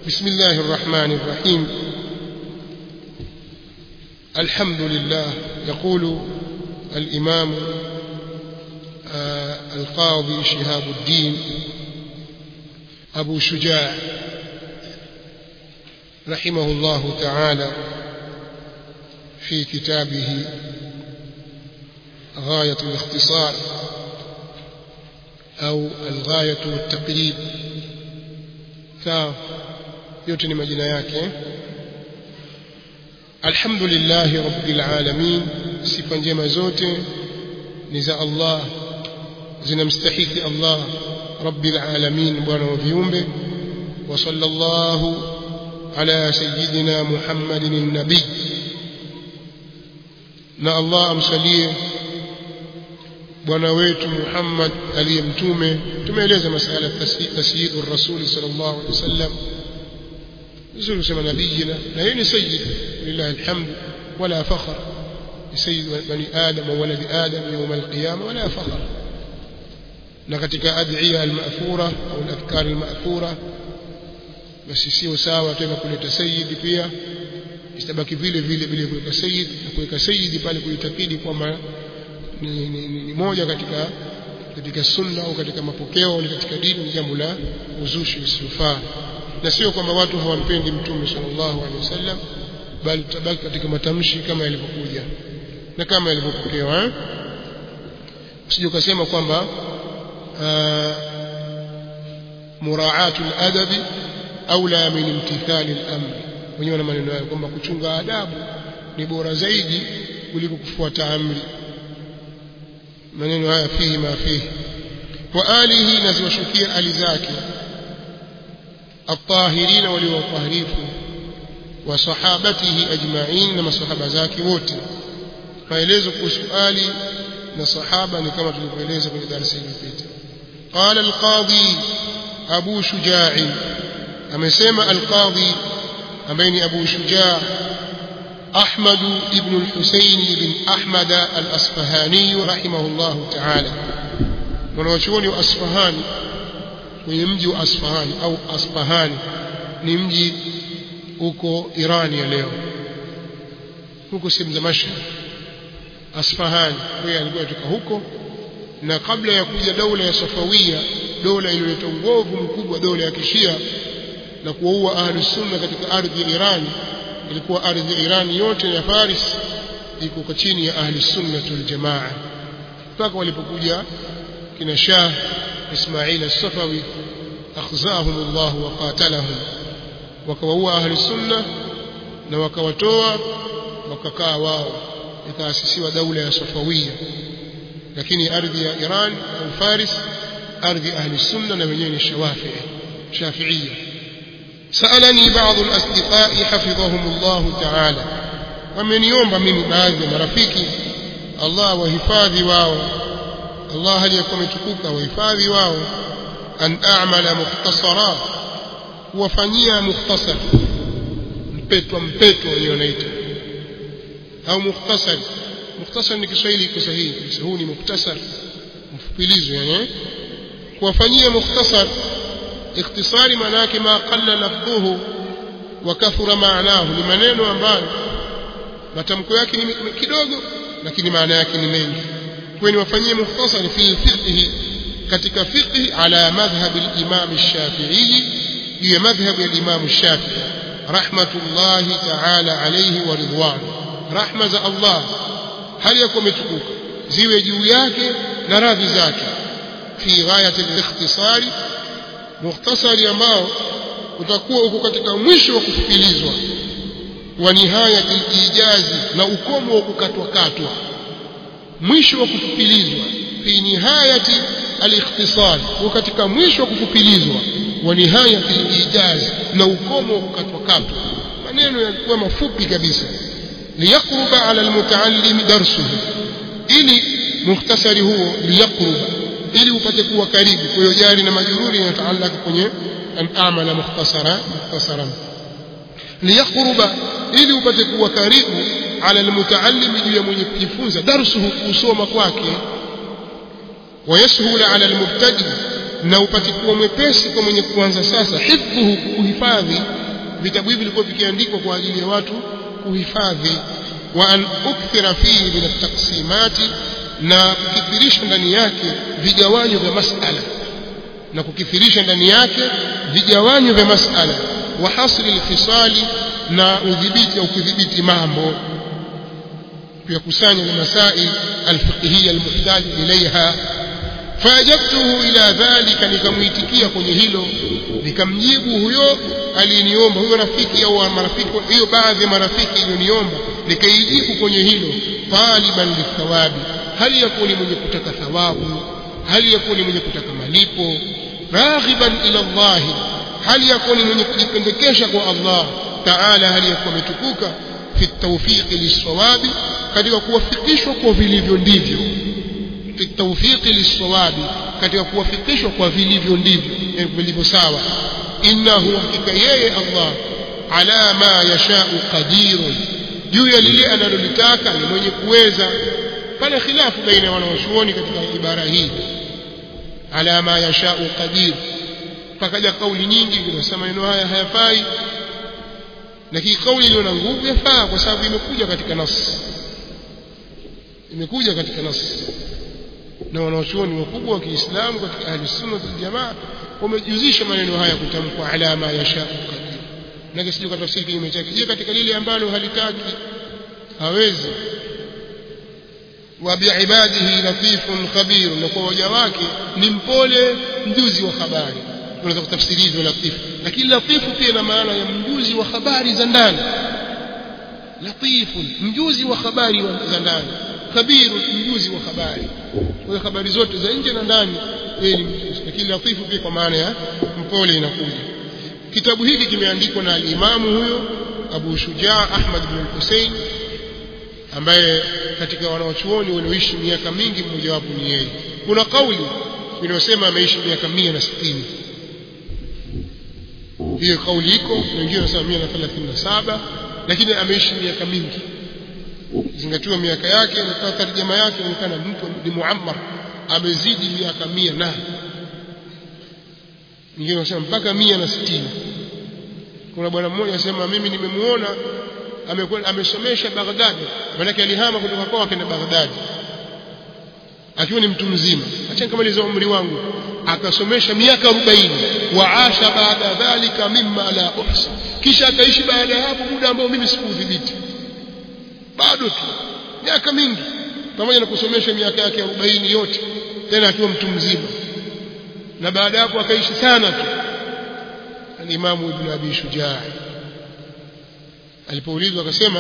بسم الله الرحمن الرحيم الحمد لله يقول الإمام آه القاضي شهاب الدين أبو شجاع رحمه الله تعالى في كتابه غاية الاختصار أو الغاية والتقريب yote ni majina yake alhamdulillahi rabbil alamin sifa njema zote ni za Allah zinamstahiki Allah rabbil alamin bwana wa viumbe wa sallallahu ala sayyidina muhammadin an-nabi na Allah amsalie bwana wetu Muhammad aliye mtume tumeeleza masala tasyidu rasul sallallahu alaihi wasallam vizuri kusema nabiyina na yeye ni sayyid lillahi alhamd wala fakhr sayyid bani adam wa walad adam yawm alqiyama wala fakhr na katika adhiya almathura au alafkar almathura basi sio sawa tena kuleta sayyid pia istabaki vile vile vile kuweka sayyid na kuweka sayyid pale kuitakidi kwamba ni, ni, ni, ni moja katika katika sunna au katika mapokeo au katika dini ni jambo la uzushi usiofaa na sio kwamba watu hawampendi mtume sallallahu alaihi wasallam bali tutabaki katika matamshi kama yalivyokuja na kama yalivyopokewa eh usije ukasema kwamba muraatu al-adabi aula min imtithali al-amr wenyewe na maneno yao kwamba kuchunga adabu ni bora zaidi kuliko kufuata amri maneno haya fihi ma fihi wa alihi na ziwashukia ali zake الطاهرين وليوطهريفوا وصحابته أجمعين لما صحابة ذاك wote maelezo kuhusu ali na sahaba ni kama tulivyoeleza kwenye darasa iliyopita قال القاضي أبو شجاع amesema القاضي ambaye ni Abu Shujaa أحمد ابن الحسين بن أحمد الأصفهاني رحمه الله تعالى mwanachuoni wa Asfahani kwenye mji wa Asfahani au Asfahani ni mji uko Irani ya leo huko sehemu za Mashhad Asfahani yeye alikuwa kutoka huko na kabla ya kuja daula ya Safawia dola iliyoleta uovu mkubwa dola ya Kishia na kuwaua ahli sunna katika ardhi ya Irani ilikuwa ardhi ya Irani yote ya Faris iko chini ya ahli sunna wal jamaa mpaka walipokuja kina Shah إسماعيل الصفوي أخزاهم الله وقاتلهم وكووا أهل السنة وكوتوا وككا واو ikaasisiwa daula ya Safawia lakini ardhi ya Iran au Faris ardhi ahli sunna na wenyewe ni Shawafi'i Shafi'iyya سألني بعض الأصدقاء حفظهم الله تعالى wameniomba mimi baadhi ya marafiki Allah wahifadhi wao Allah aliyekuwa ametukuka wahifadhi wao an a'mala mukhtasara kuwafanyia mukhtasar mpetwa mpetwa hiyo wanaita au mukhtasar mukhtasar ni Kiswahili kiko sahihi kabisa huu ni mukhtasar mfupilizo yani kuwafanyia mukhtasar ikhtisari maana yake ma qalla lafdhuhu wa kathura maanahu ni maneno ambayo matamko yake ni kidogo lakini maana yake ni mengi kweni wafanyie mukhtasari fi fiqhi katika fiqhi ala madhhab al-imam ash-shafi'i juu ya madhhab ya imam ash-shafi'i rahmatullahi ta'ala alayhi wa ridwan rahma za Allah hali yako umetukuka ziwe juu yake na radhi zake fi ghayat al-ikhtisari mukhtasari ambao utakuwa uko katika mwisho wa kufikilizwa wa nihayat al-ijazi na ukomo wa kukatwa katwa mwisho wa kufupilizwa fi nihayati al-ikhtisar wa katika mwisho wa kufupilizwa wa nihayati al-ijaz na ukomo wa kukatwa katwa maneno yalikuwa mafupi kabisa liyaqruba ala al-mutaallim darsuhu ili mukhtasari huo liyaqruba ili upate kuwa karibu kwa hiyo jari na majururi yanataallaka kwenye an amala mukhtasara mukhtasaran liyaqruba ili upate kuwa karibu ala almutaallim juu ya mwenye kujifunza darsuhu kusoma kwake wayasahula ala almubtadi na upate kuwa mwepesi kwa mwenye kuanza sasa hifdhuhu kuhifadhi vitabu hivi vilikuwa vikiandikwa kwa ajili ya watu kuhifadhi wa an ukthira fihi min at-taqsimati na kukithirisha ndani yake vigawanyo vya masala na kukithirisha ndani yake vigawanyo vya masala wa hasri al-fisali na udhibiti au kudhibiti mambo kuyakusanya na masail al-fiqhiyya al-muhtaj ilayha faajabtuhu ila dhalika nikamuitikia kwenye hilo nikamjibu huyo aliniomba huyo rafiki au marafiki hiyo baadhi ya marafiki iliyoniomba nikaijibu kwenye hilo taliban lithawabi hali yakuni mwenye kutaka thawabu hali yakuni mwenye kutaka malipo raghiban ila Allah hali yakuni mwenye kujipendekesha kwa Allah taala hali yakuwa ametukuka fi tawfiqi lisawabi katika kuwafikishwa kwa vilivyo ndivyo fi tawfiqi lisawabi katika kuwafikishwa kwa vilivyo ndivyo vilivyo sawa innahu hakika yeye Allah ala ma yashau qadirun juu ya lile analolitaka ni mwenye kuweza pale khilafu baina ya wanawachuoni katika ibara hii ala ma yashau qadir pakaja kauli nyingi zinasema maneno haya hayafai lakini kauli iliyo na nguvu yafaa kwa sababu imekuja katika nas imekuja katika nas na wanawachuoni wakubwa wa Kiislamu katika ahli sunna wal jamaa wamejuzisha maneno haya kutamkwa ala ma yashau qadir na kisije katafsiri kinyume chake je katika lile ambalo halitaki hawezi wa biibadihi latifun khabir na kwa waja wake ni mpole mjuzi wa habari unaweza kutafsiri hivyo latifu lakini latifu pia ina maana ya mjuzi wa habari za ndani latifun mjuzi wa habari za ndani khabiru mjuzi wa habari kwa habari zote za nje na ndani yeye ni mjuzi lakini latifu pia kwa maana ya mpole inakuja kitabu hiki kimeandikwa na alimamu huyo Abu Shujaa Ahmad bin Hussein ambaye katika wanawachuoni walioishi miaka mingi mmojawapo ni yeye kuna kauli inayosema ameishi miaka mia na sitini hiyo kauli iko na wengine wanasema mia na thelathini na saba lakini ameishi miaka mingi zingatiwa miaka yake na tarjama yake inaonekana mtu ni muammar amezidi miaka mia na wengine wanasema mpaka mia na sitini kuna bwana mmoja anasema mimi nimemuona amekwenda amesomesha Baghdad maana alihama kutoka kwao akaenda Baghdad akiwa ni mtu mzima acha nikamalize umri wangu akasomesha miaka 40 waasha baada dhalika mimma la uhsi kisha akaishi baada ya hapo muda ambao mimi sikudhibiti bado tu miaka mingi pamoja na kusomesha miaka yake 40 yote tena akiwa mtu mzima na baada hapo akaishi sana tu al-Imam Ibn Abi Shujaa alipoulizwa akasema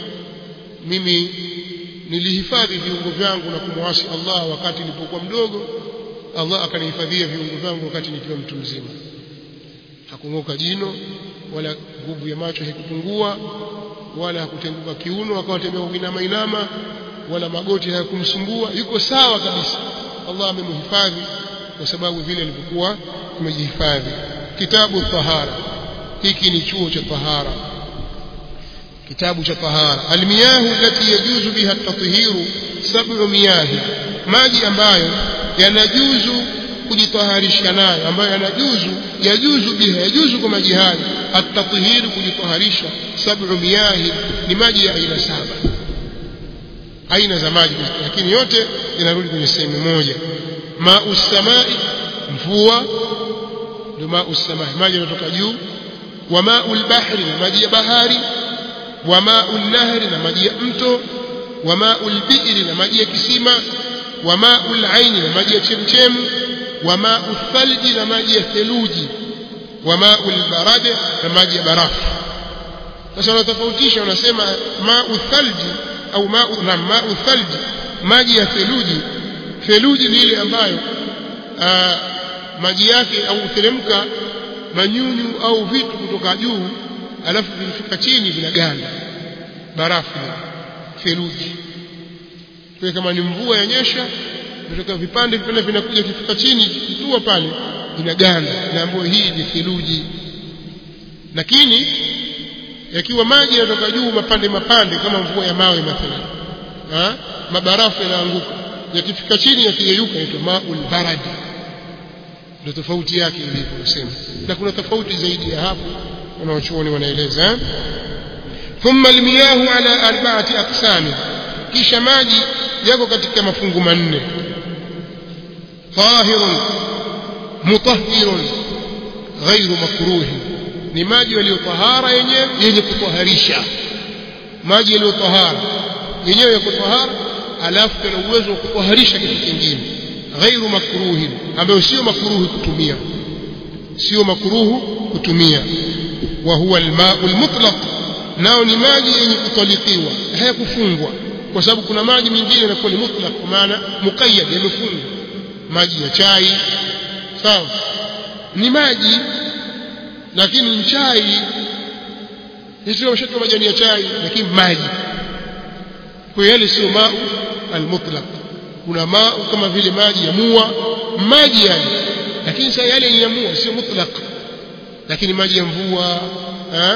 mimi nilihifadhi viungo vyangu na kumwasi Allah wakati nilipokuwa mdogo Allah akanihifadhia viungo vyangu wakati nikiwa mtu mzima hakung'oka jino wala nguvu ya macho haikupungua wala hakutenguka kiuno akawa tembea kuinama inama wala magoti hayakumsumbua yuko sawa kabisa Allah amemhifadhi kwa sababu vile alivyokuwa amejihifadhi kitabu tahara hiki ni chuo cha tahara kitabu cha tahara almiyahu allati yajuzu biha at-tathiru sab'u miyahi maji ambayo yanajuzu kujitaharisha nayo ambayo yanajuzu yajuzu biha yajuzu kwa maji hayo at-tathiru kujitaharisha sab'u miyahi ni maji ya aina saba aina za maji lakini yote yanarudi kwenye sehemu moja ma'u samai mvua ndio ma'u samai maji yanatoka juu wa ma'u al-bahri maji ya bahari wa ma'u nahri na maji ya mto wa ma'u al-bi'ri na maji ya kisima wa ma'u al-aini na maji ya chemchemu wa ma'u thalji na maji ya theluji wa ma'u al-barad na maji ya barafu sasa wanatofautisha wanasema ma'u thalji au ma'u na ma'u thalji maji ya theluji theluji ni ile ambayo aa, maji yake au teremka manyunyu au vitu kutoka juu alafu vilifika chini vinaganda barafu theluji kwa kama ni mvua yanyesha kutoka vipande vipande vinakuja kifika chini kitua pale inaganda naambiwa hii ni theluji lakini yakiwa maji yanatoka juu mapande mapande kama mvua ya mawe mathalan ha? mabarafu yanaanguka yakifika chini yakiyeyuka inaitwa maul baradi ndio tofauti yake ilivyosema na kuna tofauti zaidi ya hapo wanaochuoni wanaeleza eh? thumma almiyahu ala arba'ati aqsami kisha maji yako katika mafungu manne tahirun mutahhirun ghairu makruhi ni maji yaliyo tahara yenyewe yenye kutoharisha maji yaliyo tahara yenyewe yako tahara alafu yana uwezo wa kutoharisha kitu kingine ghairu makruhi ambayo sio makruhi kutumia sio makruhu kutumia wa huwa almau almutlaq nao ni maji yenye kutalikiwa hayakufungwa kwa sababu kuna maji mengine yanakuwa ni mutlaq kwa maana muqayyad yamefungwa maji ya chai sawa ni maji lakini ni chai sio mshatu majani ya chai lakini maji kwa yale sio mau almutlaq kuna mau kama vile maji ya mua maji yale lakini sasa yale ni ya mua sio mutlaq lakini maji ya mvua eh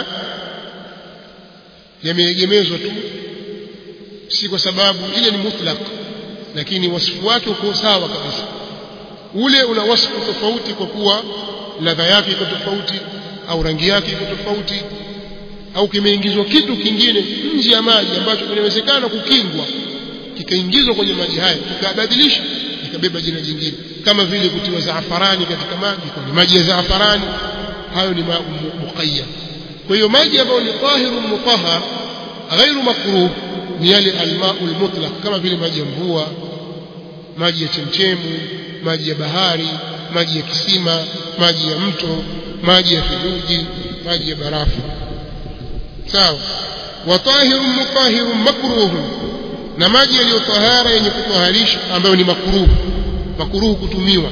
yameegemezwa tu si kwa sababu ile ni mutlaq lakini wasifu wake uko sawa kabisa ule una wasifu tofauti kwa kuwa ladha yake iko tofauti au rangi yake iko tofauti au kimeingizwa kitu kingine nje ya maji ambacho kinawezekana kukingwa kikaingizwa kwenye maji haya kikabadilisha ikabeba jina jingine kama vile kutiwa zaafarani katika maji kwa maji ya zaafarani hayo ni muqayyad kwa hiyo maji ambayo ni tahirun mutahhar ghairu makruh ni yale almaul mutlaq kama vile maji ya mvua maji ya chemchemu maji ya bahari maji ya kisima maji ya mto maji ya theluji maji ya barafu sawa wa tahirun mutahhirun makruhun na maji yaliyo tahara yenye kutoharisha ambayo ni makruh makruh kutumiwa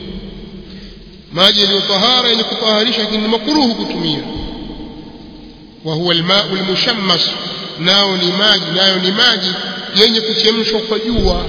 maji yaliyo tahara yenye kutoharisha lakini ni makruh kutumia wa huwa almau almushammas nao ni maji nayo ni maji yenye kuchemshwa kwa jua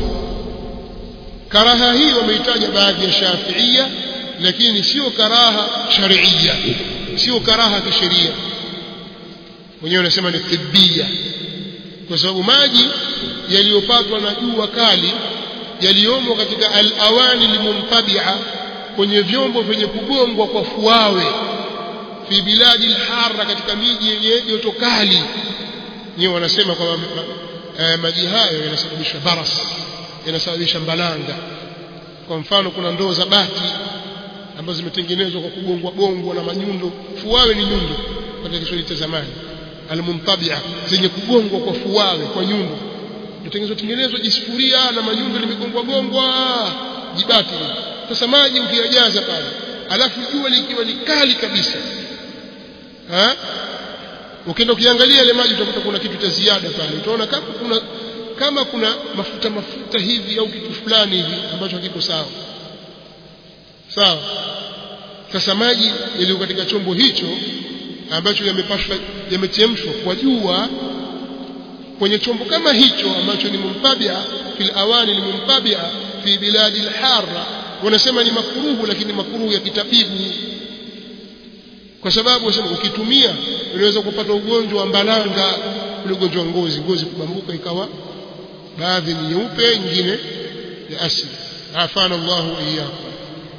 karaha hii wameitaja baadhi ya shafiia lakini sio karaha sharia sio karaha kisheria wenyewe wanasema ni tibia kwa sababu maji yaliyopatwa na jua kali yaliyomo katika al-awani limuntabia kwenye vyombo vyenye kugongwa kwa fuawe fi biladi al-harra katika miji yenye joto kali nyewe wanasema kwamba eh, maji hayo yanasababisha baras yanasababisha mbalanga kwa mfano kuna ndoo za bati ambazo zimetengenezwa kwa kugongwa gongwa na manyundo fuawe ni nyundo katika Kiswahili cha zamani almuntabia zenye kugongwa kwa fuawe kwa nyundo kutengenezwa tengenezwa jisufuria na manyundo limegongwa gongwa jibati sasa maji ukiyajaza pale alafu jua likiwa ni kali kabisa ha ukienda ukiangalia ile maji utakuta kuna kitu cha ziada pale utaona kama kuna kama kuna mafuta mafuta hivi au kitu fulani hivi ambacho hakiko sawa sawa sasa maji yaliyo katika chombo hicho ambacho yamepashwa yamechemshwa kwa jua kwenye chombo kama hicho ambacho ni mumtabia fil awani ni mumtabia fi biladi al-harra wanasema ni makuruhu lakini makuruhu ya kitabibu kwa sababu wasema ukitumia unaweza kupata ugonjwa wa mbalanga ule ugonjwa wa ngozi ngozi kubambuka ikawa baadhi ni nyeupe nyingine ya asili afana Allah iyyakum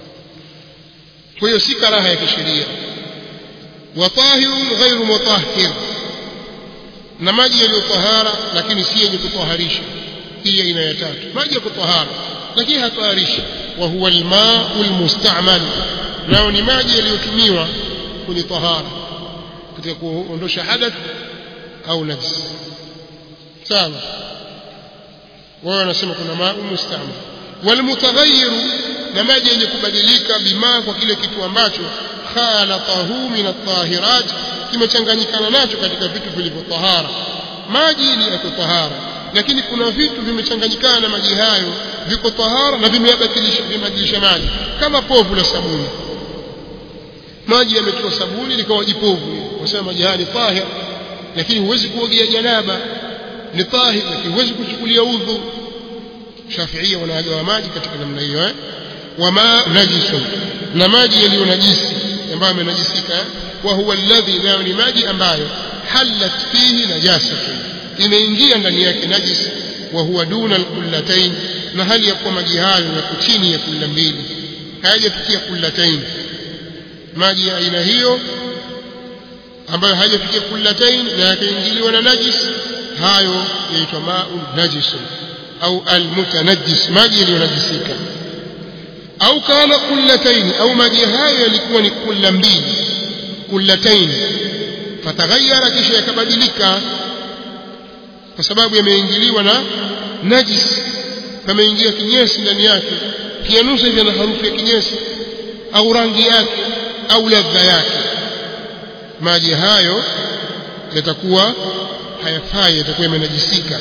kwa hiyo si karaha ya kisheria wa tahirun ghairu mutahhir na maji yaliyo tahara lakini si yenye kutoharisha hii aina ya tatu maji ya kutahara lakini hataharishi wa huwa almau almustamal nao ni maji yaliyotumiwa kwenye tahara katika kuondosha hadath au najis sawa wao wanasema kuna mau mustamal walmutaghayyiru na maji yenye kubadilika bima kwa kile kitu ambacho khalatahu min at-tahirat kimechanganyikana nacho katika vitu vilivyotahara maji ni ya tahara lakini kuna vitu vimechanganyikana na maji hayo viko tahara na vimeyabadilisha vimebadilisha maji kama povu la sabuni maji yametoa sabuni likawa jipovu wasema maji haya ni tahir lakini huwezi kuogea janaba ni tahir lakini huwezi kuchukulia udhu shafiia wanagawa maji katika namna hiyo eh wama najisun na maji yaliyo najisi ambayo yamenajisika wa huwa alladhi nayo ni maji ambayo halat fihi najasatun imeingia ndani yake najis wa huwa duna alqullatayn na hali ya kuwa maji hayo yako chini ya kulla mbili hayajafikia kullatain maji ya aina hiyo ambayo hayajafikia kullatain na yakaingiliwa na najis hayo yaitwa ma'un najisun au almutanajjis maji yaliyonajisika au kana kullatain au maji hayo yalikuwa ni kulla mbili kullatain fataghayyara kisha yakabadilika kwa sababu yameingiliwa na najis pameingia kinyesi ndani yake kianusa hivi na harufu ya kinyesi au rangi yake au ladha yake maji hayo yatakuwa hayafai yatakuwa yamenajisika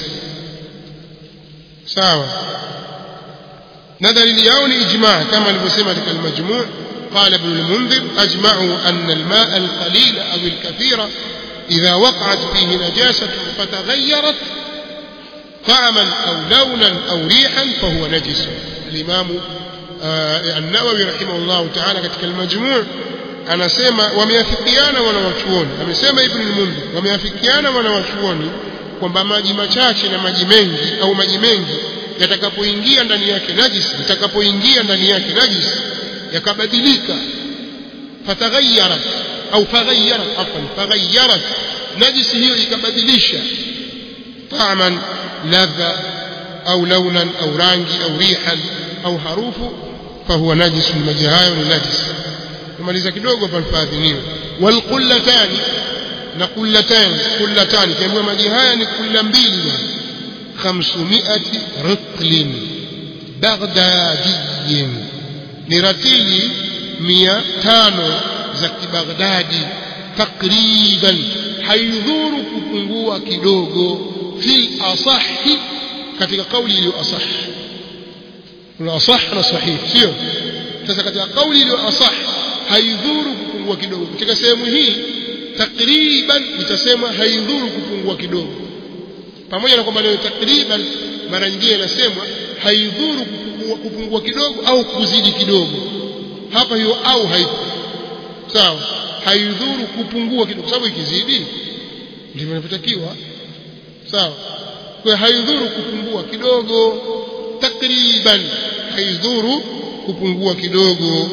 sawa na dalili yao ni ijma kama alivyosema katika al-majmu' قال ابن المنذر أجمعوا أن الماء القليل أو الكثير إذا وقعت فيه نجاسة فتغيرت طعما أو لونا أو ريحا فهو نجس الإمام آه النووي رحمه الله تعالى katika المجموع anasema wameafikiana wanawachuoni amesema ibn al-mundhir wameafikiana wanawachuoni kwamba maji machache na maji mengi au maji mengi yatakapoingia ndani yake najis yatakapoingia ndani yake najis yakabadilika fataghayarat au faghayyarat afwan faghayyarat najisi hiyo ikabadilisha طعما ladha au launan au rangi au rihan au harufu fahuwa najis maji hayo ni najis tumaliza kidogo palfadhiniwe walqullatani na qullatan qullatan kiambiwa maji haya ni kulla mbili bwana 500 ritlin baghdadiyin ni ratili mia tano za kibaghdadi takriban haidhuru kupungua kidogo fil asahi katika kauli iliyo asah kuna asah na sahih sio sasa katika kauli iliyo asah haidhuru kupungua kidogo katika sehemu hii takriban itasemwa haidhuru kupungua kidogo pamoja na kwamba leo takriban mara nyingine inasemwa haidhuru kupungua, kupungua kidogo au kuzidi kidogo hapa hiyo au haipo sawa haidhuru kupungua kidogo sababu ikizidi ndivyo inavyotakiwa sawa kwa haidhuru kupungua kidogo takriban haidhuru kupungua kidogo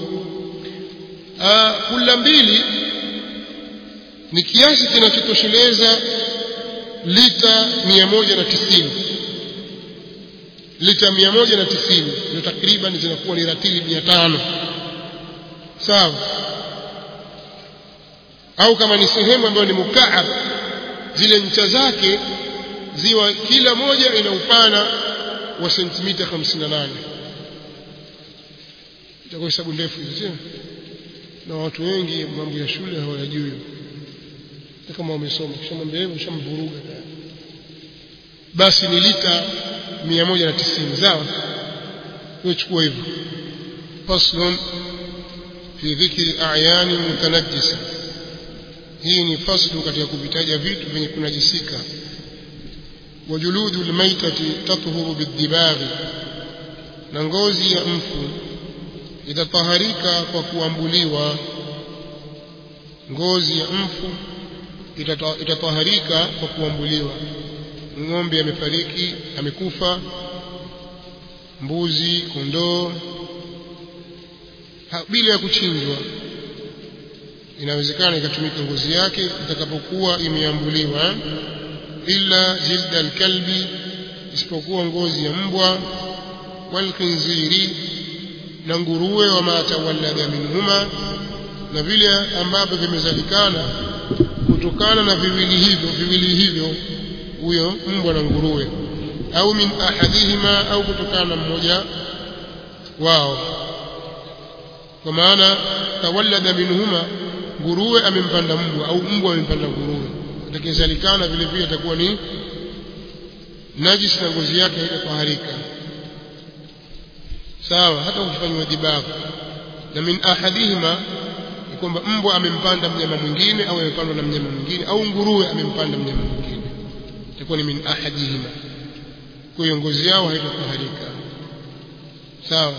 kula mbili ni kiasi kinachotosheleza lita 190 lita 190 ndio takriban zinakuwa ni ratili 500 sawa au kama ni sehemu ambayo ni mukaab zile ncha zake ziwa kila moja ina upana wa sentimita 58 itakuwa hesabu ndefu hizo sio na watu wengi mambo ya shule hawayajui kama wamesoma kisha mambo hivyo shamvuruga basi ni lita 190 sawa wewe chukua hivyo faslun fi dhikri a'yani mutanajjisa hii ni faslu katika kuvitaja vitu vyenye kunajisika wajuludu almaitati tathuru bidibaghi na ngozi ya mfu itataharika kwa kuambuliwa ngozi ya mfu itataharika kwa kuambuliwa ng'ombe amefariki amekufa mbuzi kondoo bila ya kuchinjwa inawezekana ikatumika ngozi yake itakapokuwa imeambuliwa illa jilda alkalbi isipokuwa ngozi ya mbwa walkhinziri na nguruwe wa matawallada minhuma na vile ambavyo vimezalikana kutokana na viwili hivyo viwili hivyo huyo mbwa na nguruwe au min ahadihima au kutokana na mmoja wao kwa maana tawallada minhuma nguruwe amempanda mbwa au mbwa amempanda nguruwe atakayezalikana vile vile atakuwa ni najisi na ngozi yake haitafaharika sawa hata ukifanywa dibabu na min ahadihima ni kwamba mbwa amempanda mnyama mwingine au amepandwa na mnyama mwingine au nguruwe amempanda mnyama mwingine itakuwa ni min ahadihima kwa hiyo ngozi yao haitafaharika sawa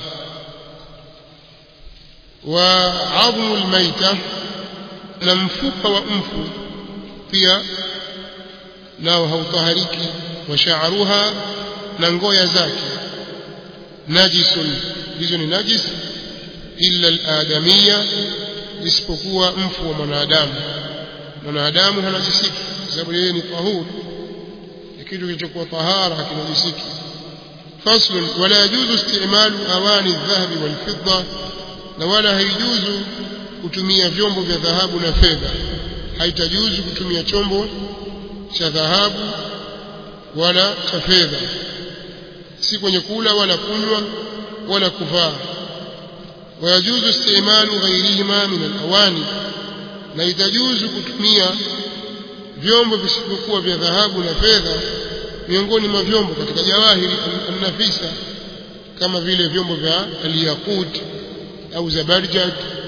wa adhmu almaita na mfupa wa mfu pia nao hautahariki wa sha'ruha na ngoya zake najisun hizo ni najis illa al-adamiyya isipokuwa mfu wa mwanadamu mwanadamu hanajisiki sababu yeye ni tahur kitu kilichokuwa tahara hakinajisiki فصل ولا يجوز استعمال أواني الذهب والفضة na wala haijuzu kutumia vyombo vya dhahabu na fedha haitajuzu kutumia chombo cha dhahabu wala cha fedha si kwenye kula wala kunywa wala kuvaa wayajuzu istimalu ghairihima min alawani na itajuzu kutumia vyombo visivyokuwa vya dhahabu na fedha miongoni mwa vyombo katika jawahiri an-nafisa kama vile vyombo vya al-yaqut au zabarjad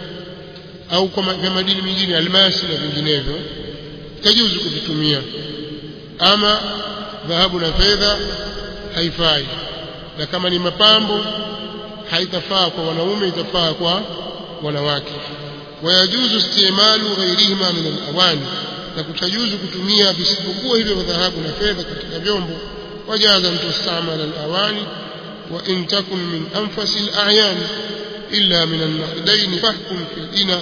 au kwa vya madini mengine almasi na vinginevyo tajuzu kuvitumia ama dhahabu na fedha haifai na kama ni mapambo haitafaa kwa wanaume itafaa kwa wanawake wayajuzu istimalu ghairihima min alawani na kutajuzu kutumia visivyokuwa hivyo vya dhahabu na fedha katika vyombo wajaza mtu istamala alawani wa in takun min anfasi alayan illa min annaqdain fahkum fi dina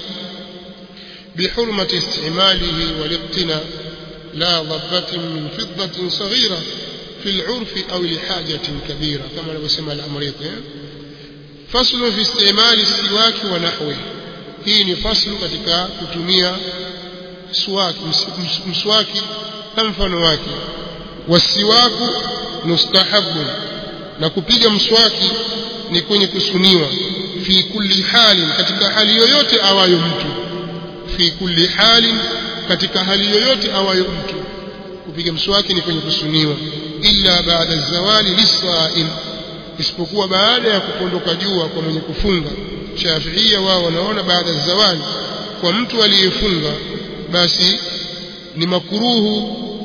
بحرمة استعماله والاقتناء لا ضبة من فضة صغيرة في العرف أو لحاجة كبيرة كما لو سمى الأمريط فصل في استعمال السواك ونحوه hii فصل katika kutumia swaki mswaki na mfano wake wasiwaku mustahabu na kupiga mswaki ni kwenye kusuniwa fi kulli halin katika hali yoyote awayo mtu fi kulli halin katika hali yoyote awayo mtu kupiga mswaki ni kwenye kusuniwa illa baada zawali lisaim isipokuwa baada ya kupondoka jua kwa mwenye kufunga shafiia wao wanaona baada ya zawali kwa mtu aliyefunga basi ni makuruhu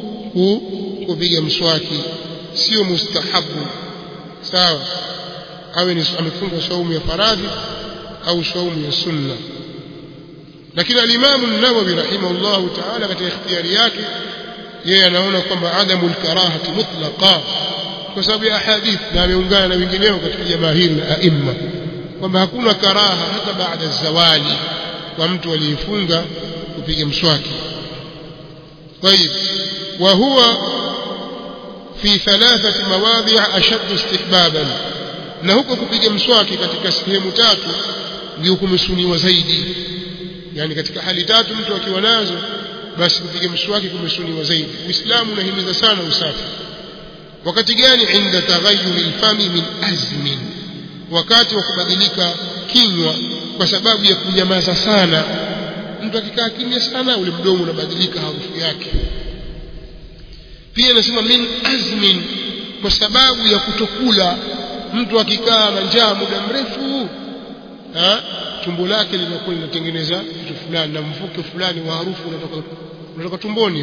kupiga mswaki sio mustahabu sawa awe ni amefunga saumu ya faradhi au saumu ya sunna lakini alimamu an-Nawawi rahimahullahu ta'ala katika ikhtiyari yake yeye anaona kwamba adamu al-karahati mutlaqa kwa sababu ya hadith na ameungana na wengineo katika jamahiri na aimma kwamba hakuna karaha hata baada ya zawali kwa mtu aliyefunga kupiga mswaki طيب وهو في ثلاثة مواضع أشد استحبابا na huko kupiga mswaki katika sehemu tatu ndio kumesuniwa zaidi yani katika hali tatu mtu akiwa nazo basi kupiga mswaki kumesuniwa zaidi uislamu unahimiza sana usafi wakati gani inda taghayyuri alfami min azmin wakati wa kubadilika kinywa kwa sababu ya kunyamaza sana mtu akikaa kimya sana ule mdomo unabadilika harufu yake pia nasema min azmin kwa sababu ya kutokula mtu akikaa na njaa muda mrefu ha? tumbo lake linakuwa linatengeneza kitu fulani na mvuke fulani wa harufu unatoka unatoka tumboni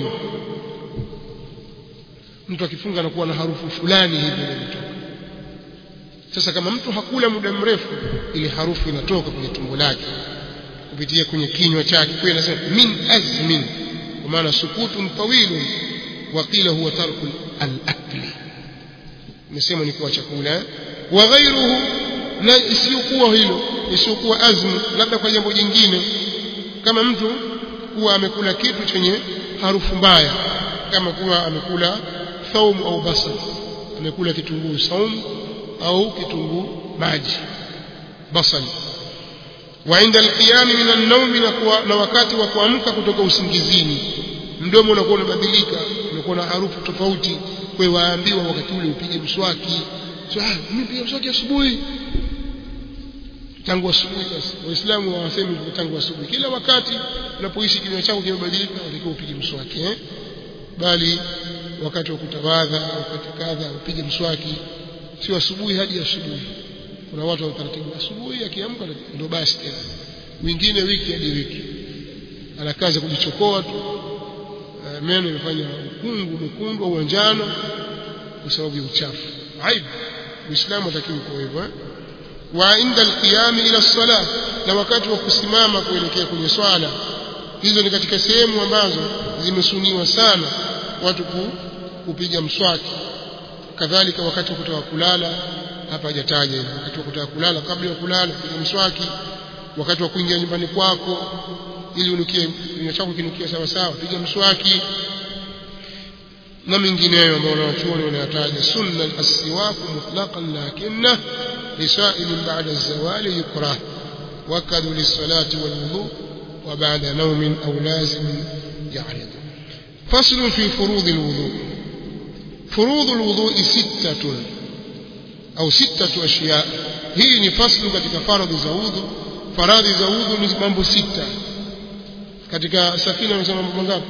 mtu akifunga anakuwa na harufu fulani hivi inatoka sasa kama mtu hakula muda mrefu ile harufu inatoka kwenye tumbo lake kupitia kwenye kinywa chake kwa inasema min azmin kwa maana sukutun tawilun wa qila huwa tarku al-akli nimesema ni kuwa chakula wa ghairuhu na isiyokuwa hilo isiyokuwa azmu labda kwa jambo jingine kama mtu kuwa amekula kitu chenye harufu mbaya kama kuwa amekula thaumu au basal amekula kitunguu saumu au kitunguu maji basal wa inda alqiyam min an-nawm na wakati wa kuamka kutoka usingizini mdomo unakuwa unabadilika unakuwa na harufu tofauti kwa waambiwa wakati ule upige mswaki so ah mimi piga mswaki asubuhi tangu asubuhi basi waislamu hawasemi tangu asubuhi kila wakati unapoishi kinywa chako kimebadilika unatakiwa upige mswaki eh bali wakati wa kutawadha wakati kadha upige mswaki sio asubuhi hadi asubuhi kuna watu wa utaratibu asubuhi akiamka ndio basi tena wengine wiki hadi wiki ana kazi kujichokoa tu meno imefanya ukungu mwekundu au njano kwa sababu ya uchafu aibu muislamu atakiwa kwa hivyo eh? wa inda alqiyam ila salah na wakati wa kusimama kuelekea kwenye swala hizo ni katika sehemu ambazo zimesuniwa sana watu kupiga mswaki kadhalika wakati wa kutoka kulala hapa hajataja hivyo wakati wa kutoka kulala kabla ya kulala piga mswaki wakati wa kuingia nyumbani kwako ili unukie kinywa chako kinukie sawa sawa piga mswaki na mengineyo ambayo wanawachuoni wanayataja sunna as-siwaku mutlaqan lakinna lisail ba'da az-zawali yukrah wakadu lis-salati wal-wudu wa ba'da nawmin aw lazim ya'rid fasl fi furud al-wudu furud al-wudu sittatun au sittatu ashiya hii ni faslu katika faradhi za udhu faradhi za udhu ni mambo sita katika safina wanasema mambo mangapi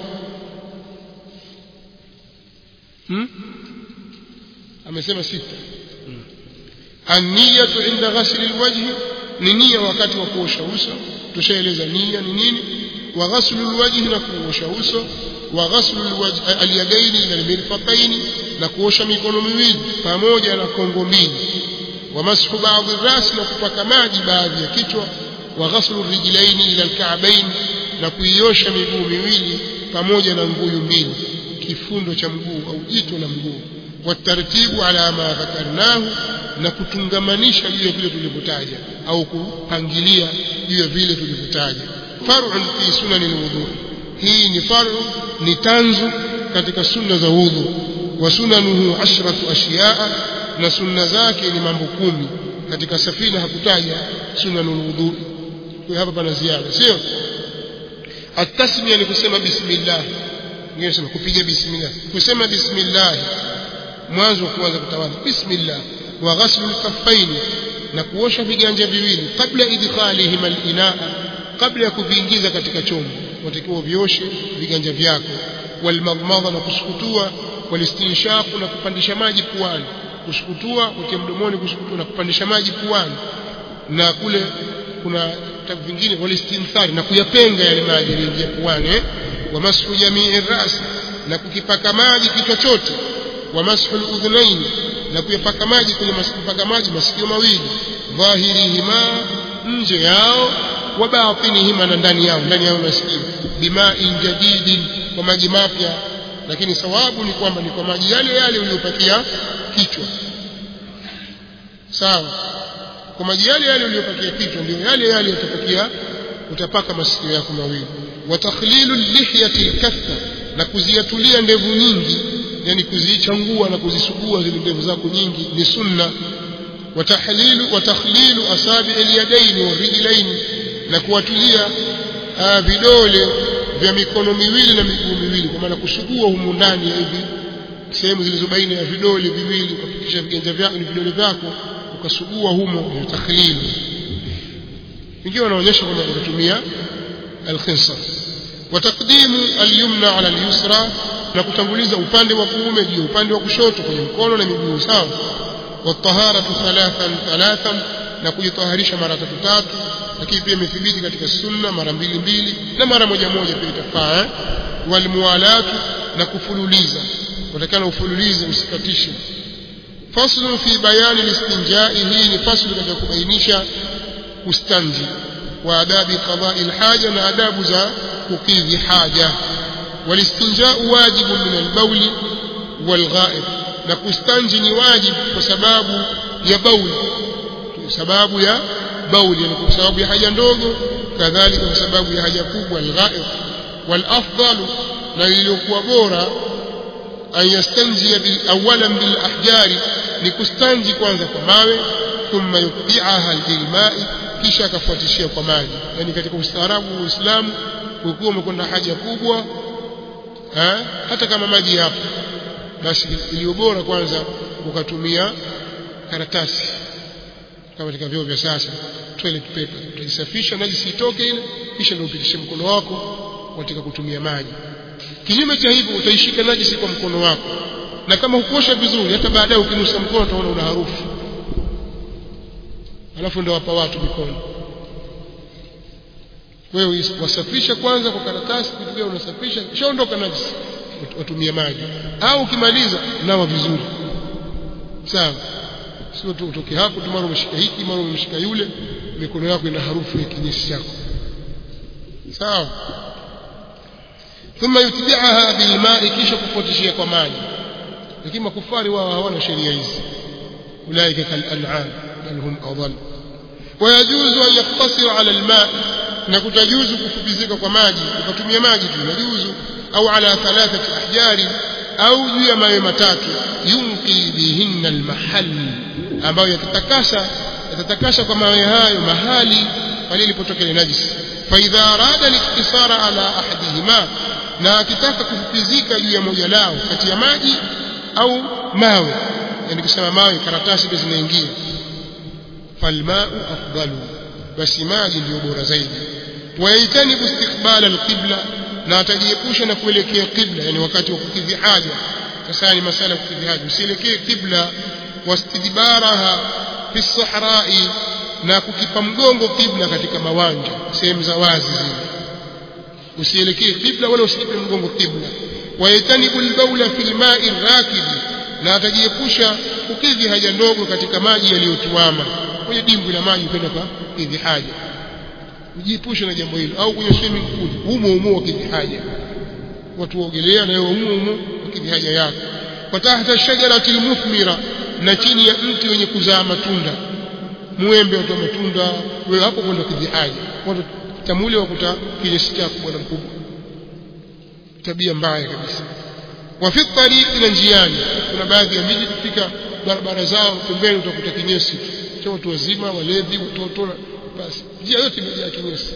hmm? amesema sita hmm. an-niyatu inda ghasl al-wajh ni nia wakati wa kuosha uso tushaeleza nia ni nini wa ghasl al-wajh na kuosha uso wa ghasl al-wajh al-yadaini ila al-mirfaqaini na kuosha mikono miwili pamoja na kongo mbili wa mashu baadhi ras na kupaka maji baadhi ya kichwa wa ghasl ar-rijlaini ila al-ka'bayn na kuiosha miguu miwili pamoja na nguyu mbili kifundo cha mguu au jito la mguu watartibu ala ma dhakarnahu na kutungamanisha juu ya vile tulivyotaja au kupangilia juu ya vile tulivyotaja far'un fi sunani alwudu hii ni far'u ni tanzu katika sunna za wudhu wa sunanuhu ashratu ashiyaa na sunna zake ni mambo kumi katika safina hakutaja sunanul wudu kwa hapa pana ziada sio التسميه ni kusema bismillah ngine sema kupiga bismillah kusema bismillah mwanzo wa kuanza kutawadha bismillah wa ghaslu al na kuosha viganja viwili kabla idkhalihim al-inaa kabla ya kuviingiza katika chombo watakiwa vioshe viganja vyako walmadmadha na kusukutua walistinshaq na kupandisha maji puani kusukutua utie mdomoni kusukutua na kupandisha maji puani na kule kuna vitabu vingine walistinthari na kuyapenga yale maji yaliyoingia puani eh? wa mashu jamii ras na kukipaka maji kichwa chote wa mashu udhunain na kuyapaka maji kwenye kupaka maji masikio mawili dhahirihima nje yao wa batinihima na ndani yao ndani yao masikio bima'in jadidin kwa maji mapya lakini sawabu ni kwamba ni kwa maji yale yale uliyopakia kichwa sawa kwa maji yale yale uliyopakia kichwa ndio yale yale utapakia utapaka masikio yako mawili wa takhlilu lihyati alkaffa na kuziatulia ndevu nyingi yani kuzichangua na kuzisugua zile ndevu zako nyingi ni sunna wa tahlilu wa takhlilu asabi alyadaini warijlaini na kuwatulia vidole vya mikono miwili na miguu miwili kwa maana kusugua humu ndani hivi sehemu zilizo baina ya vidole viwili ukafikisha viganja vyako ni vidole vyako ukasugua humo ni takhlil ingiwa wanaonyesha kwamba utatumia al-khinsar wa taqdimu al-yumna ala al-yusra na kutanguliza upande wa kuume juu upande wa kushoto kwenye mkono na miguu sawa wa taharatu thalathan thalathan na kujitaharisha mara tatu tatu lakini pia imethibiti katika sunna mara mbili mbili na mara moja moja pia itafaa eh? walmuwalatu na kufululiza utakana ufululize usikatishe faslu fi bayani listinjai hii ni faslu katika kubainisha kustanji wa adabi qada'i alhaja na adabu za kukidhi haja walistinjau wajibu min albauli walghaib na kustanji ni wajibu kwa sababu ya bauli sababu ya bauli yani kwa sababu ya haja ndogo kadhalika kwa sababu ya haja kubwa alghaib walafdalu na iliyokuwa bora an yastanjia bil awalan bil ahjari ni kustanji kwanza kwa mawe thumma yutbi'aha bil ma'i kisha akafuatishia kwa maji yani katika ustaarabu wa Uislamu ukiwa umekwenda haja kubwa ha? hata kama maji yapo basi iliyo bora kwanza ukatumia karatasi kama katika vyoo vya sasa toilet paper utajisafisha najisi itoke ile kisha ndio upitishe mkono wako katika kutumia maji kinyume cha hivyo utaishika najisi kwa mkono wako na kama hukuosha vizuri hata baadaye ukinusa mkono utaona una harufu alafu ndio wapa watu mikono wewe wasafisha kwanza kwa karatasi kitu unasafisha kisha ondoka najisi watumie maji au ukimaliza nawa vizuri sawa sio tu utoke hapo tu mara umeshika hiki mara umeshika yule mikono yako ina harufu ya kinyesi chako sawa thumma yutbi'aha bilma'i kisha kufuatishia kwa maji lakini makufari wao hawana sheria hizi ulaika kal an'am bal hum adall wayajuzu an yaktasira ala alma na kutajuzu kufupizika kwa maji ukatumia maji tu inajuzu au ala thalathati ahjari au juu ya mawe matatu yunqi bihinna almahall ambayo yatatakasa yatatakasa kwa mawe hayo mahali pale ilipotokea najisi fa idha arada liktisara ala ahadihima na akitaka kufupizika juu ya moja lao kati ya maji au mawe yani kusema mawe karatasi ndio zinaingia falmau afdalu basi maji ndio bora zaidi wayajtanibu istiqbala alqibla na atajiepusha na kuelekea qibla yani wakati wa kukidhi haja sasa ni masala ya kukidhi haja usielekee qibla wastidbaraha fi sahrai na kukipa mgongo qibla katika mawanja sehemu za wazi zile usielekee qibla wala usikipe mgongo qibla wayajtanibu albawla fi alma'i rakidi na atajiepusha kukidhi haja ndogo katika maji yaliyotuama kwenye dimbwi la maji kwenda kwa kidhi haja ujiepushe na jambo hilo au kwenye swimming pool humo humo wakidhi haja watu waogelea na wewe humo humo wakidhi haja yako wa tahta shajarati almuthmira na chini ya mti wenye kuzaa matunda muembe watu wa matunda wewe hapo kwenda kidhi haja watu tamule wakuta kinyesi chako bwana mkubwa tabia mbaya kabisa wa fi tariqi na njiani kuna baadhi ya miji kufika barabara zao pembeni utakuta kinyesi cha watu wazima walevi watoto basi njia yote imejaa kinyesi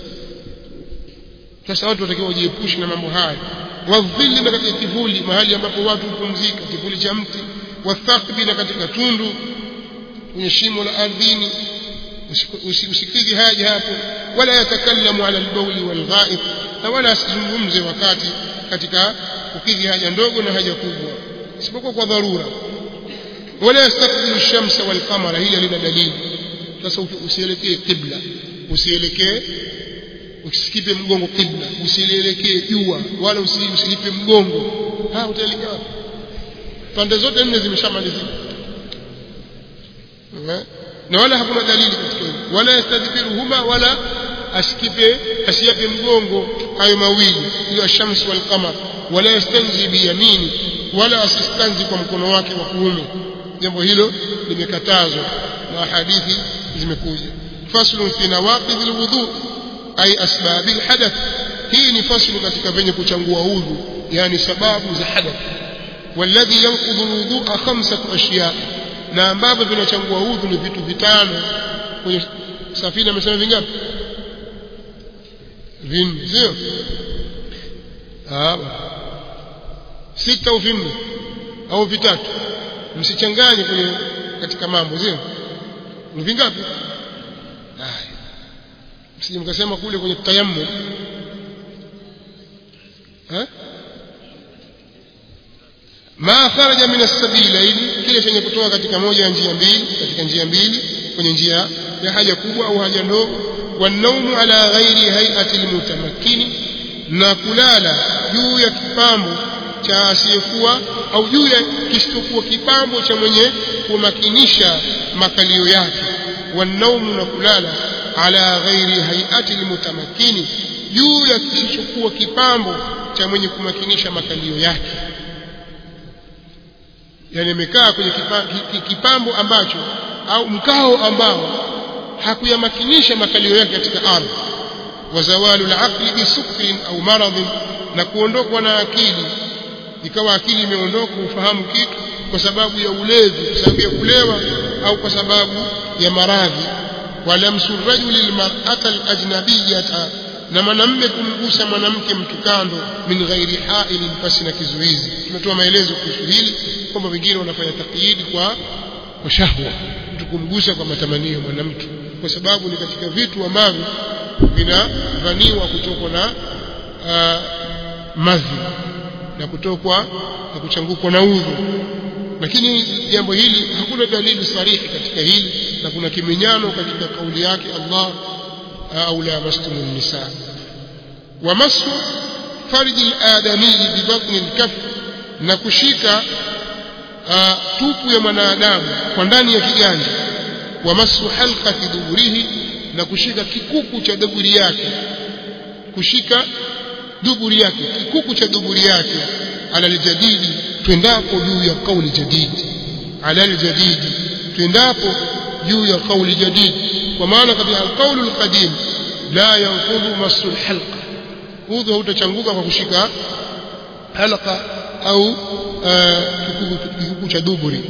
sasa watu watakiwa wajiepushe na mambo haya wadhilli na katika kivuli mahali ambapo watu hupumzika kivuli cha mti wathaqbi na katika tundu kwenye shimo la ardhini usikidhi haja hapo wala yatakallamu ala albawli walghaib na wala asizungumze wakati katika kukidhi haja ndogo na haja kubwa isipokuwa kwa dharura wala yastakbilu shamsa walqamara hili lina dalili sasa usielekee qibla usielekee usikipe mgongo qibla usielekee jua wala usilipe mgongo ha utaelekea wapi pande zote nne zimeshamalizika na wala hakuna dalili katika hilo wala yastadbiruhuma wala asikipe asiyape mgongo hayo mawili hiyo shamsi wal qamar wala yastanji biyamini wala asistanzi kwa mkono wake wa kuume jambo hilo limekatazwa na hadithi zimekuja faslu fi nawaqidh alwudu ay asbab alhadath hii ni faslu katika venye kuchangua udhu yani sababu za hadath والذي ينقض الوضوء خمسة أشياء na ambavyo vinachangua udhu ni vitu vitano kwenye safina amesema vingapi vinne sio sita au vinne au vitatu msichanganye kwenye katika mambo sio ni vingapi haya msije mkasema kule kwenye tayammum eh ma kharaja min as-sabilain kile chenye kutoka katika moja ya njia mbili katika njia mbili kwenye njia ya haja kubwa au haja ndogo wanaumu ala ghairi hay'ati almutamakkini na kulala juu ya kipambo cha asiyekuwa au juu ya kisichokuwa kipambo cha mwenye kumakinisha makalio yake wanaumu na kulala ala ghairi hay'ati almutamakkini juu ya kisichokuwa kipambo cha mwenye kumakinisha makalio yake yani amekaa kwenye kipambo ambacho au mkao ambao hakuyamakinisha makalio yake katika ardhi wa zawalu al-aqli bi sukrin au maradhin na kuondokwa na akili ikawa akili imeondoka ufahamu kitu kwa sababu ya ulevi kwa sababu ya kulewa au kwa sababu ya maradhi walamsu rajuli lilmar'ata al-ajnabiyyata na mwanamume kumgusa mwanamke mtu kando min ghairi hailin pasi na kizuizi tumetoa maelezo kuhusu hili kwamba wengine wanafanya takyidi kwa kwa shahwa mtu kumgusa kwa matamanio mwanamke kwa sababu ni katika vitu ambavyo vinavaniwa kutokwa na uh, madhi na kutokwa na kuchangukwa na udhu lakini jambo hili hakuna dalili sarihi katika hili na kuna kiminyano katika kauli yake Allah au la mastumun nisa wa masu farji al-adami bi batni al-kaf na kushika uh, tupu ya mwanadamu kwa ndani ya kiganja wa masu halqati duburihi na kushika kikuku cha duburi yake kushika duburi yake kikuku cha duburi yake ala aljadidi twendapo juu ya kauli jadidi ala aljadidi twendapo juu ya kauli jadidi kwa maana katika alqaulu alqadim la yanqudhu masu alhalqa udhu hautachanguka kwa kushika halqa au kikuku cha duburi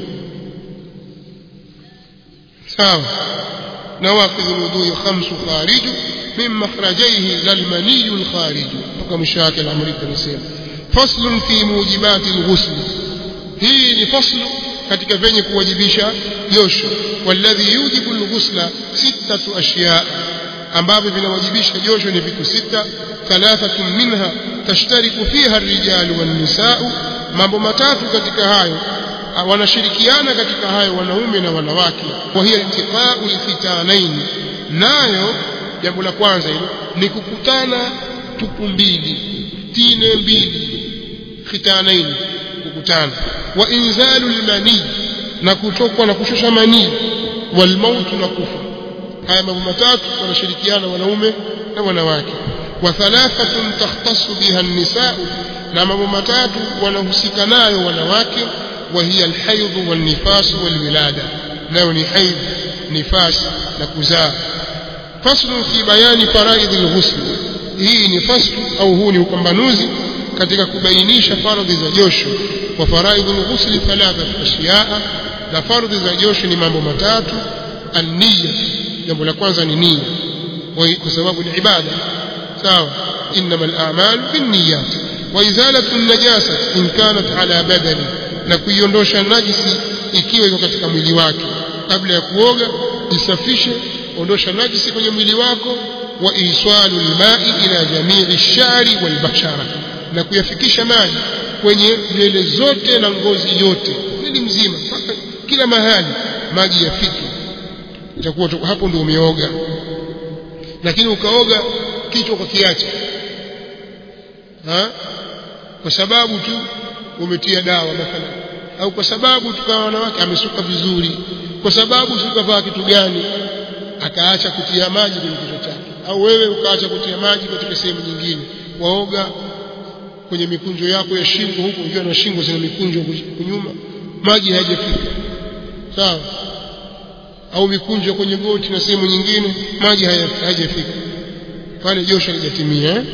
sawa nawaqidh alwudu khamsu khariju min makhrajayhi lalmani alkhariju mpaka mwisho wake al-amri tunasema faslun fi mujibati alghusl hii ni faslu katika venye kuwajibisha josho walladhi yujibu alghusla sittatu ashya ambavyo vinawajibisha josho ni vitu sita thalathatun minha tashtariku fiha ar-rijalu wan-nisa'u mambo matatu katika hayo wanashirikiana katika hayo wanaume na wanawake wa hiya iltiqa'u al-khitanain nayo jambo la kwanza hilo ni kukutana tupu mbili tine mbili khitanain kukutana wa inzalu al-mani na kutokwa na kushusha manii wal mautu na kufa haya mambo matatu wanashirikiana wanaume na wanawake wa thalathatun takhtassu biha an-nisaa na mambo matatu wanahusika nayo wanawake wa hiya al-hayd wal-nifas wal-wilada nayo ni haid nifas na kuzaa faslu fi bayani faraidh al-ghusl hii ni faslu au huu ni upambanuzi katika kubainisha faradhi za josho wa faraidh al-ghusl thalathatu ashiyaa na faradhi za josho ni mambo matatu an-niyya jambo la kwanza ni nia kwa sababu ni ibada sawa انما الاعمال بالنيات وازاله النجاسه ان كانت على بدنه na kuiondosha najisi ikiwa iko katika mwili wake kabla ya kuoga isafishe ondosha najisi kwenye mwili wako wa iswalu alma'i ila jami'i ash-sha'ri wal bashara na kuyafikisha maji kwenye nywele zote na ngozi yote mwili mzima mpaka kila mahali maji yafike itakuwa hapo ndio umeoga lakini ukaoga kichwa kwa kiacha ha kwa sababu tu umetia dawa mathalan au kwa sababu tukawa wanawake amesuka vizuri kwa sababu sikavaa kitu gani akaacha kutia maji kwenye kichwa chake au wewe ukaacha kutia maji katika sehemu nyingine waoga kwenye mikunjo yako ya shingo huko ukiwa na shingo zina mikunjo kunyuma maji hayajafika sawa au mikunjo kwenye goti na sehemu nyingine maji hayajafika pale josho halijatimia eh?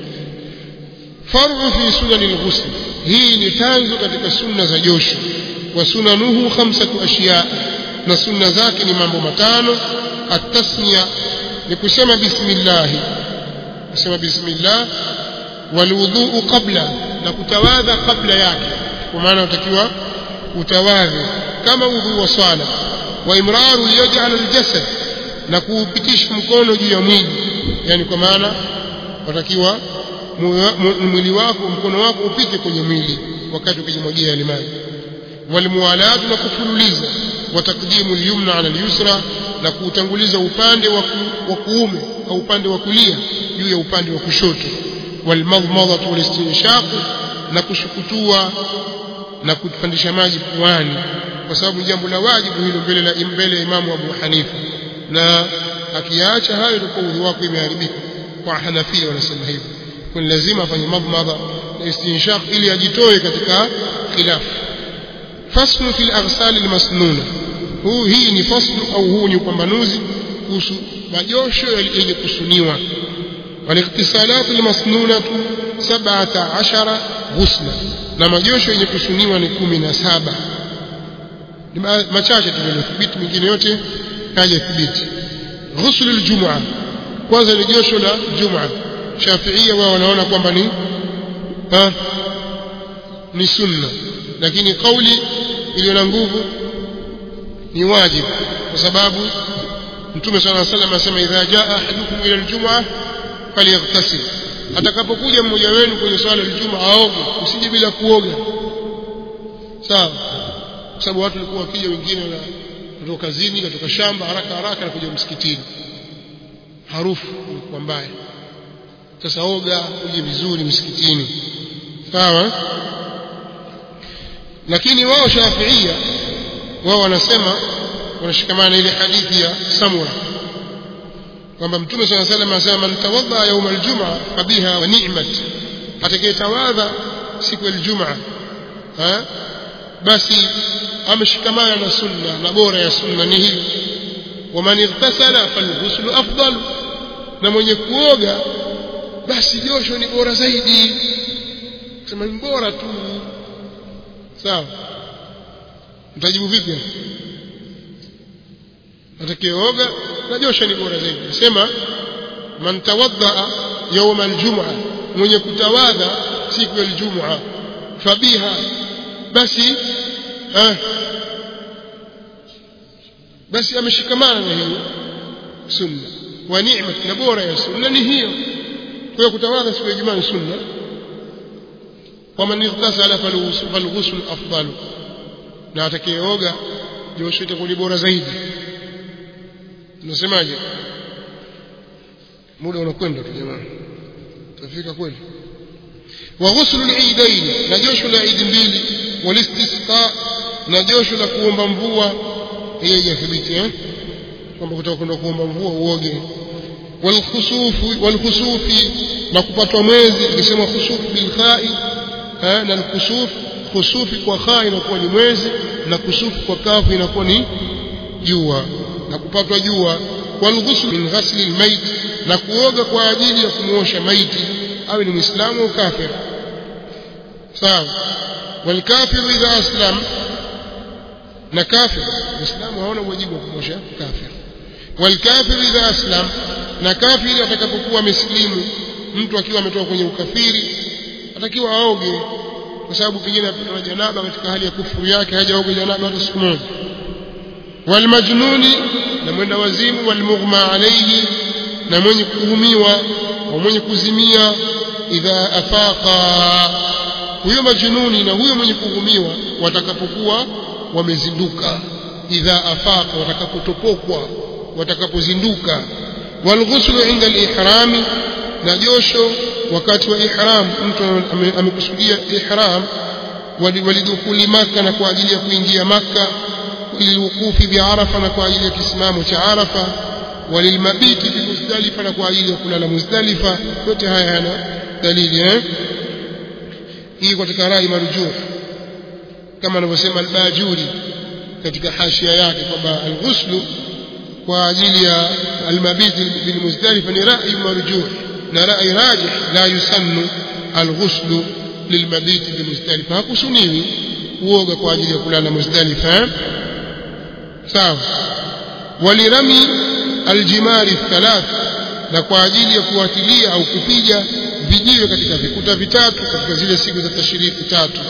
faru fi sunani al-ghusl hii ni tanzo katika sunna za josho wa sunanuhu khamsatu ashiya na sunna zake ni mambo matano at-tasmiya ni kusema bismillah kusema bismillah walwudhu qabla na kutawadha kabla yake kwa maana utakiwa utawadhe kama udhu wa swala wa imraru yaj'al al-jasad na kuupitisha mkono juu ya mwili yani kwa maana watakiwa mwili wako mkono wako upite kwenye mwili wakati ukijimwagia yale maji walmuwalatu na kufululiza wa takdimu al-yumna ala al-yusra na kuutanguliza upande wa kuume au upande wa kulia juu ya upande wa kushoto walmadmadatu walistinshaq na kushukutua na kupandisha maji puani kwa sababu jambo la wajibu hilo mbele la mbele ya Imamu Abu Hanifa na akiacha hayo itakuwa udhu wako imeharibika kwa Hanafia wanasema hivyo kwa lazima afanye madmadha na istinshaq ili ajitoe katika khilaf faslu fil aghsal al masnuna huu hii ni faslu au huu ni upambanuzi kuhusu majosho yenye kusuniwa والاغتسالات المسنونة سبعة عشر غسلا لما جوشو yenye kusuniwa ni 17 machache tuliothibiti mingine yote hajathibiti ghusl aljum'a kwanza ni josho la jum'a shafiia wao wanaona kwamba ni ha, ni sunna lakini kauli iliyo na nguvu ni wajibu kwa sababu mtume swalla sallam anasema idha jaa ahadukum ila aljum'a falyaghtasil atakapokuja mmoja wenu kwenye swala aljum'a aoge usije bila kuoga sawa kwa sababu watu walikuwa wakija wengine na kutoka kazini kutoka shamba haraka haraka na kuja msikitini harufu ilikuwa mbaya sasa oga uje vizuri msikitini sawa lakini wao shafiia wao wanasema wanashikamana ile hadithi ya samura kwamba mtume swalla salam anasema man tawadda yawm aljum'a fabiha wa ni'mat atakayetawadha siku ya aljum'a basi ameshikamana na sunna na bora ya sunna ni hii waman ightasala falghuslu afdal na mwenye kuoga basi josho ni bora zaidi sema ni bora tu sawa mtajibu vipi atakayeoga na josho ni bora zaidi sema man tawaddaa yawma aljum'a mwenye kutawadha siku ya aljum'a fabiha basi eh, basi ameshikamana na hiyo sunna wa ni'ma na bora ya sunna ni hiyo kwa hiyo kutawadha siku ya Ijumaa ni sunna waman ightasala falghusl afdal na atakayeoga josho itakuwa ni bora zaidi tunasemaje muda unakwenda tu jamani tafika kweli wa ghusl al-eidain na josho la idi mbili walistisqa na josho la kuomba mvua hiyo haijathibiti eh kwamba kutaka kwenda kuomba mvua uoge walkhusufi walkhusufi na kupatwa mwezi ikisema khusuf bil khai eh na alkhusuf khusufi kwa kha inakuwa ni mwezi na kusufu kwa kafu inakuwa ni jua na kupatwa jua walghusl min ghasli almayt na kuoga kwa ajili ya kumuosha maiti awe ni muislamu au kafir sawa والكافر إذا أسلم na kafir muislamu haona wajibu wa kumosha kafir walkafir idha aslam na kafiri atakapokuwa amesilimu mtu akiwa ametoka kwenye ukafiri atakiwa aoge kwa sababu pengine apatwa janaba katika hali ya kufuru yake hajaoga janaba hata siku moja walmajnuni na mwenda wazimu walmughma alayhi na mwenye kuhumiwa wa mwenye kuzimia idha afaqa huyo majnuni na huyo mwenye kuhumiwa watakapokuwa wamezinduka idha afaqa watakapotopokwa watakapozinduka walghuslu inda alihrami na josho wakati wa ihram mtu amekusudia ihram walidukuli maka na kwa ajili ya kuingia maka lilwuqufi biarafa na kwa ajili ya kisimamo cha arafa walilmabiti bi muzdalifa na kwa ajili ya kulala muzdalifa yote haya yana dalili eh hii katika rai marjuh kama anavyosema al-Bajuri katika hashia yake kwamba al-ghuslu kwa ajili ya al-mabiti bil muzdalifa ni rai marjuh na rai rajih la yusannu al-ghuslu lilmabiti bil muzdalifa hakusuniwi kuoga kwa ajili ya kulala muzdalifa sawa walirami aljimari thalath na kwa ajili ya kuwatilia au kupiga vijiwe katika vikuta vitatu katika zile siku za tashiriki tatu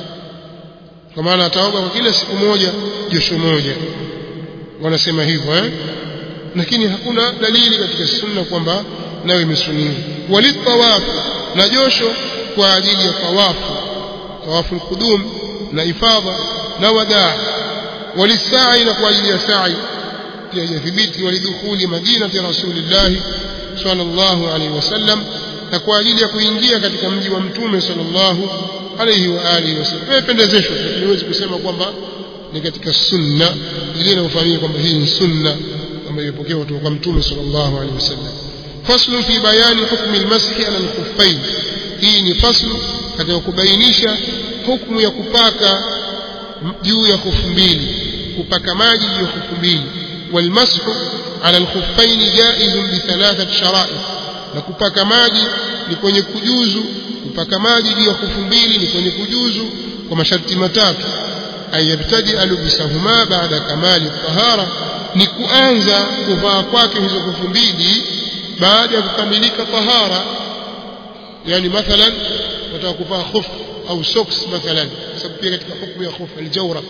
kwa maana ataoga kwa kila siku moja josho moja wanasema hivyo eh lakini hakuna dalili katika sunna kwamba nayo imesuniwa walitawaf na josho kwa ajili ya tawafu tawafu alqudum na ifadha na wadaa walisai na kwa ajili ya sa'i pia yathibiti walidukhuli madinati rasulillah sallallahu alaihi wasallam na kwa ajili ya kuingia katika mji wa mtume sallallahu alaihi wa alihi wasallam imependezeshwa lakini huwezi kusema kwamba ni katika sunna ile inayofahamika kwamba hii ni sunna ambayo imepokewa kutoka kwa mtume sallallahu alaihi wasallam faslu fi bayani hukmi almashi ala alkhuffain hii ni faslu katika kubainisha hukumu ya kupaka juu ya khufu mbili kupaka maji juu ya khufu mbili والمسح على الخفين جائز بثلاثة شرائط na kupaka maji ni kwenye kujuzu kupaka maji juu ya khufu mbili ni kwenye kujuzu kwa masharti matatu ayabtadi alubisahuma baada kamali tahara ni kuanza kuvaa kwake hizo khufu mbili baada ya kukamilika tahara yani mathalan wataka kuvaa khuf au socks mathalan sababu pia katika hukumu ya khuf aljawrab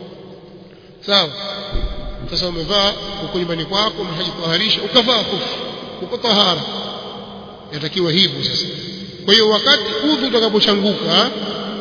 sawa sasa umevaa uko nyumbani kwako umeshajitaharisha ukavaa khufu uko tahara yatakiwa hivyo sasa kwa hiyo wakati udhu utakapochanguka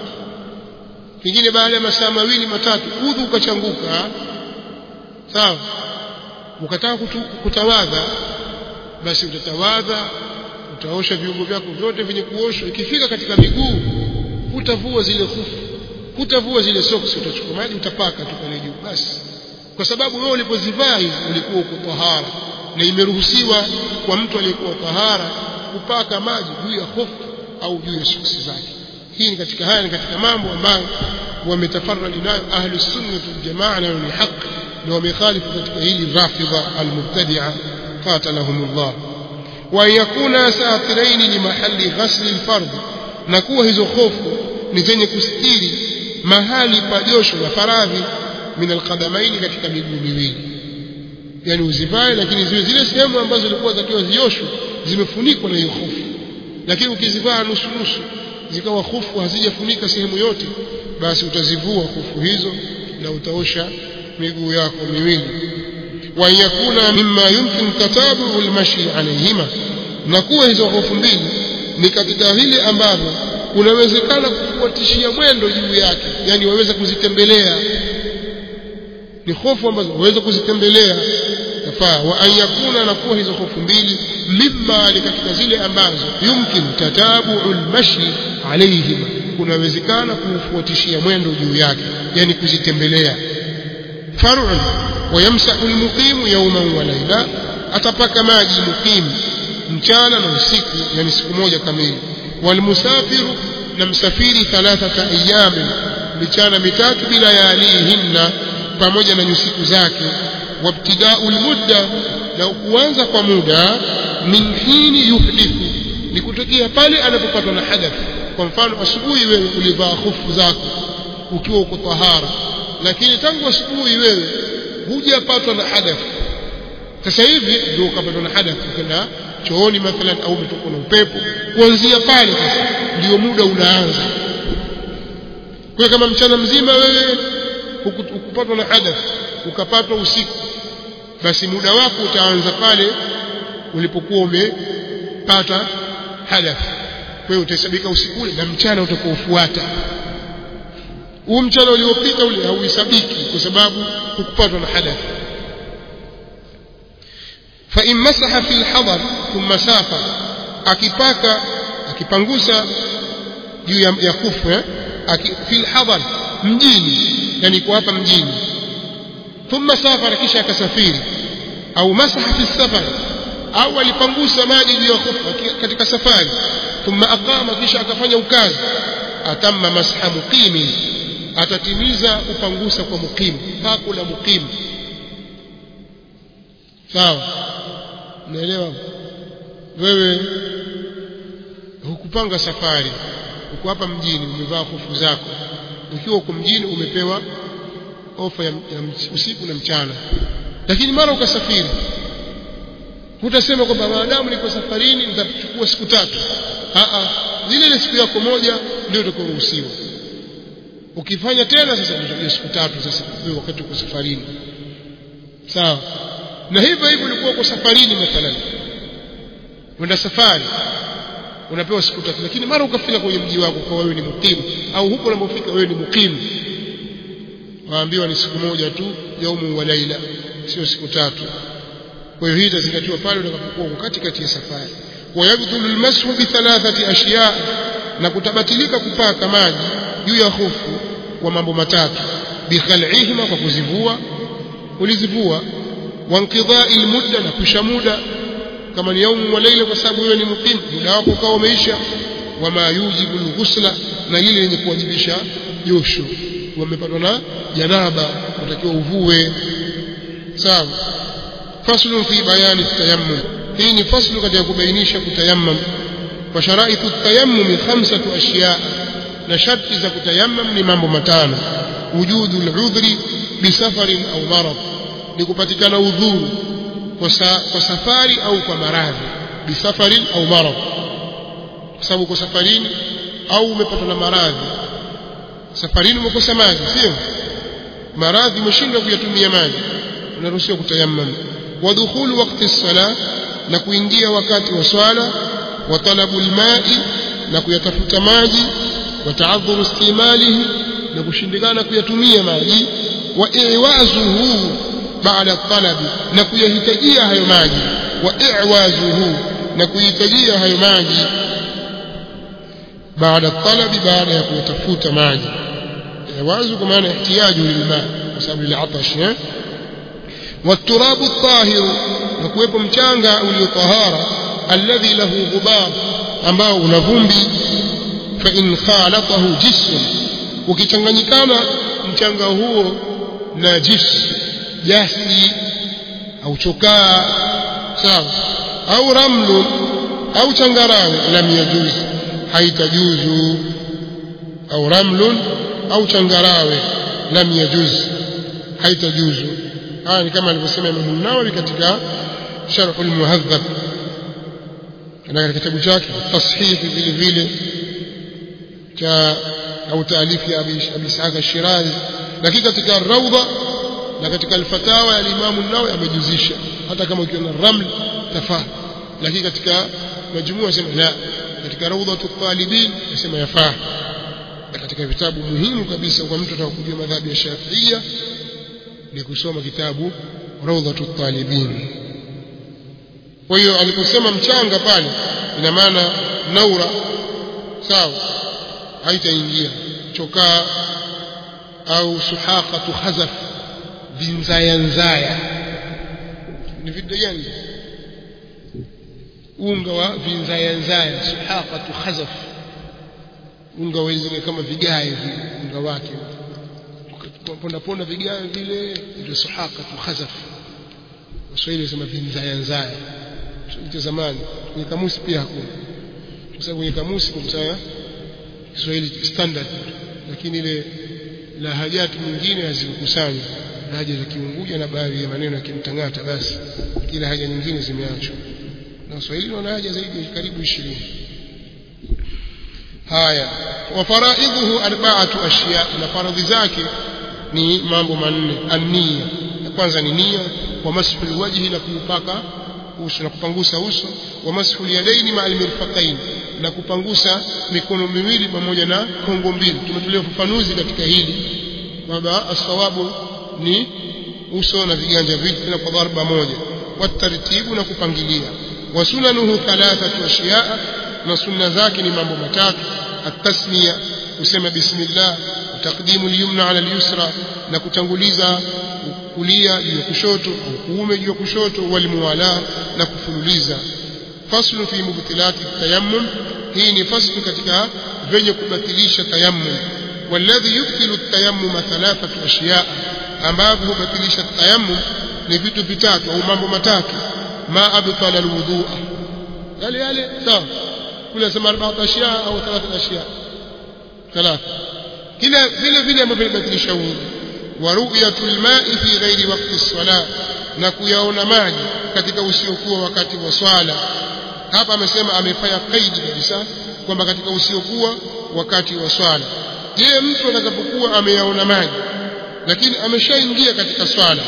pengine baada ya masaa mawili matatu udhu ukachanguka sawa ukataka kutawadha basi utatawadha utaosha viungo vyako vyote vyenye kuoshwa ikifika katika miguu hutavua zile khufu hutavua zile soksi utachukua maji utapaka tu pale juu basi kwa sababu wewe ulipozivaa hizi ulikuwa uko tahara na imeruhusiwa kwa mtu aliyekuwa tahara kupaka maji juu ya hofu au juu ya soksi zake hii ni katika haya ni katika mambo ambayo wametafarradi nayo ahli sunna wal jamaa nayo ni haki ndio wamekhalifu katika hili rafidha almubtadia qatalahumullah wa yakuna satiraini li mahali ghasli alfard na kuwa hizo hofu ni zenye kustiri mahali pa josho la faradhi min alqadamaini katika miguu miwili yani uzivae lakini ziwe zile sehemu ambazo zilikuwa zakiwa zioshwe zimefunikwa na hiyo hofu lakini ukizivaa nusu nusu zikawa hofu hazijafunika sehemu yote basi utazivua hofu hizo na utaosha miguu yako miwili wa yakuna mimma yumkin tatabu almashi alayhima na kuwa hizo hofu mbili ni katika vile ambavyo unawezekana kufuatishia mwendo juu yake yani waweza kuzitembelea ni hofu ambazo waweza kuzitembelea tafaa wa an yakuna na kuwa hizo hofu mbili mimma ni katika zile ambazo yumkin tatabu almashi alayhima kunawezekana kufuatishia mwendo juu yake yani kuzitembelea far'un ويمسح المقيم يوما وليلا atapaka maji muqim mchana na usiku yani siku moja kamili walmusafiru na msafiri thalathata ayamin michana mitatu bila yalihinna pamoja na nyusiku zake wabtidau lmudda na kuanza kwa muda min hini yuhdithu ni kutokea pale anapopatwa na hadath kwa mfano asubuhi wewe ulivaa hofu zako ukiwa uko tahara lakini tangu asubuhi wewe hujapatwa na hadath sasa hivi ndio ukapatwa na hadath ukaenda chooni mathalan au umetokwa na upepo kuanzia pale sasa ndio muda unaanza kwa kama mchana mzima wewe ukupatwa na hadath ukapatwa usiku basi muda wako utaanza pale ulipokuwa umepata hadath kwa hiyo utahesabika usiku ule na mchana utakuofuata huu mchana uliopita ule hauhesabiki kwa sababu hukupatwa na hadath fa in masaha fi lhadar thumma safa akipaka akipangusa juu ya, ya kufu eh? fi lhadar mjini yani kwa hapa mjini thumma safara kisha akasafiri au masaha fi safar au alipangusa maji juu ya kufu katika safari thumma aqama kisha akafanya ukazi atamma masha muqimin atatimiza upangusa kwa muqimu pako la muqimu sawa naelewa wewe hukupanga safari uko hapa mjini umevaa hofu zako ukiwa uko mjini umepewa ofa ya, ya usiku na mchana lakini mara ukasafiri hutasema kwamba maadamu niko safarini nitachukua siku tatu Aa, zile ile siku yako moja ndio utakoruhusiwa ukifanya tena sasa ndio siku tatu sasa wakati uko safarini sawa na hivyo hivyo ulikuwa uko safarini mathalan uenda safari unapewa siku tatu lakini mara ukafika kwenye mji wako kwa wewe ni mukimu au huko unapofika wewe ni mukimu waambiwa ni siku moja tu yaumu wa laila sio siku tatu kwa hiyo hii itazingatiwa pale utakapokuwa uko katikati ya safari wayabdhulu almashu bi thalathati ashiya na kutabatilika kupaka maji juu ya hofu kwa mambo matatu bikhal'ihima kwa kuzivua ulizivua wankidai almudda na kusha muda kama ni yaumu wa laila kwa sababu wewe ni muqim muda wako ukawa umeisha wama yujibu alghusla na lile lenye kuwajibisha josho wamepatwa na janaba unatakiwa uvue sawa faslu fi bayani tayammum hii ni faslu katika kubainisha kutayammam wa sharaitu tayammum khamsatu ashiya na sharti za kutayammam ni mambo matano wujudu al-udhri bisafarin au marad ni kupatikana udhuru kwa, sa, kwa safari au kwa maradhi bisafarin au marad kwa sababu uko safarini au umepatwa na maradhi safarini umekosa maji sio maradhi umeshindwa kuyatumia maji unaruhusiwa kutayammam wa dukhulu waqti sala na kuingia wakati wa swala wa talabu alma'i na kuyatafuta maji wa ta'adhuru istimalihi na kushindikana kuyatumia maji wa iwazuhu baada talabi na kuyahitajia hayo maji wa iwazuhu na kuhitajia hayo maji baada talabi baada ya kuyatafuta maji iwazu kwa maana ihtiyaju lilma kwa sababu ile atash eh والتراب الطاهر نكوepo mchanga uliotahara alladhi lahu ghubar ambao una vumbi fa in khalatahu jism ukichanganyikana mchanga huo na jis jasi au chokaa sawa au ramlun au changarawe lam yajuz haitajuzu au ramlun au changarawe lam yajuz haitajuzu haya ni kama alivyosema Imam Nawawi katika Sharh al-Muhadhab na katika kitabu chake tashihi vile vile cha au taalifu ya Abi Ishaq al-Shirazi lakini katika Rawda na katika al-Fatawa ya Imam an-Nawawi amejuzisha hata kama ukiwa na raml tafaa lakini katika majumua sema la katika Rawdatu talibin nasema yafaa na katika vitabu muhimu kabisa kwa mtu atakujua madhhabi ya Shafi'ia ni kusoma kitabu Rawdatu talibin kwa hiyo aliposema mchanga pale ina maana naura sawa haitaingia chokaa au suhaqatu khazaf vinzaya nzaya ni vitu gani unga wa vinzaya nzaya suhaqatu khazaf unga wa zile kama vigae vile unga wake ponda ponda vigae vile ndio suhaqatu khazaf Waswahili wasema vinzaya nzaya cha zamani kwenye kamusi pia hakuna kwa sababu kwenye kamusi kwa msaya Kiswahili standard lakini ile lahajati nyingine hazikukusanywa lahaja za Kiunguja na baadhi ya maneno ya Kimtangata basi kila haja nyingine zimeachwa na Waswahili wana haja zaidi karibu 20 haya wa faraidhuhu arba'atu ashya na faradhi zake ni mambo manne an-niyya ya kwanza ni nia wa mashu alwajhi na kupaka uso na kupangusa uso wa mashu yadaini ma almirfaqain na kupangusa mikono miwili pamoja na kongo mbili tumetolea ufafanuzi katika hili kwamba asawabu ni uso na viganja viwili tena kwa dharba moja watartibu na kupangilia wa sunanuhu thalathatu ashiyaa na sunna zake ni mambo matatu at-tasmiya kusema bismillah taqdimu al-yumna ala al-yusra na kutanguliza kulia juu ya kushoto au kuume juu ya kushoto walimuwala na kufululiza faslu fi mubtilati tayammum hii ni faslu katika venye kubatilisha tayammum والذي يبطل التيمم ثلاثة أشياء ambavyo hubatilisha tayammum ni vitu vitatu au mambo matatu ma abtala alwudhu yale yale sawa kule sema arba'a ashya au thalatha ashya thalatha kila vile vile ambavyo vinabatilisha udhu wa ru'yatul ma'i fi ghairi waqti as-salah na kuyaona maji katika usiokuwa wakati wa swala hapa amesema amefanya kaidi kabisa kwamba katika usiokuwa wakati wa swala je mtu atakapokuwa ameyaona maji lakini ameshaingia katika swala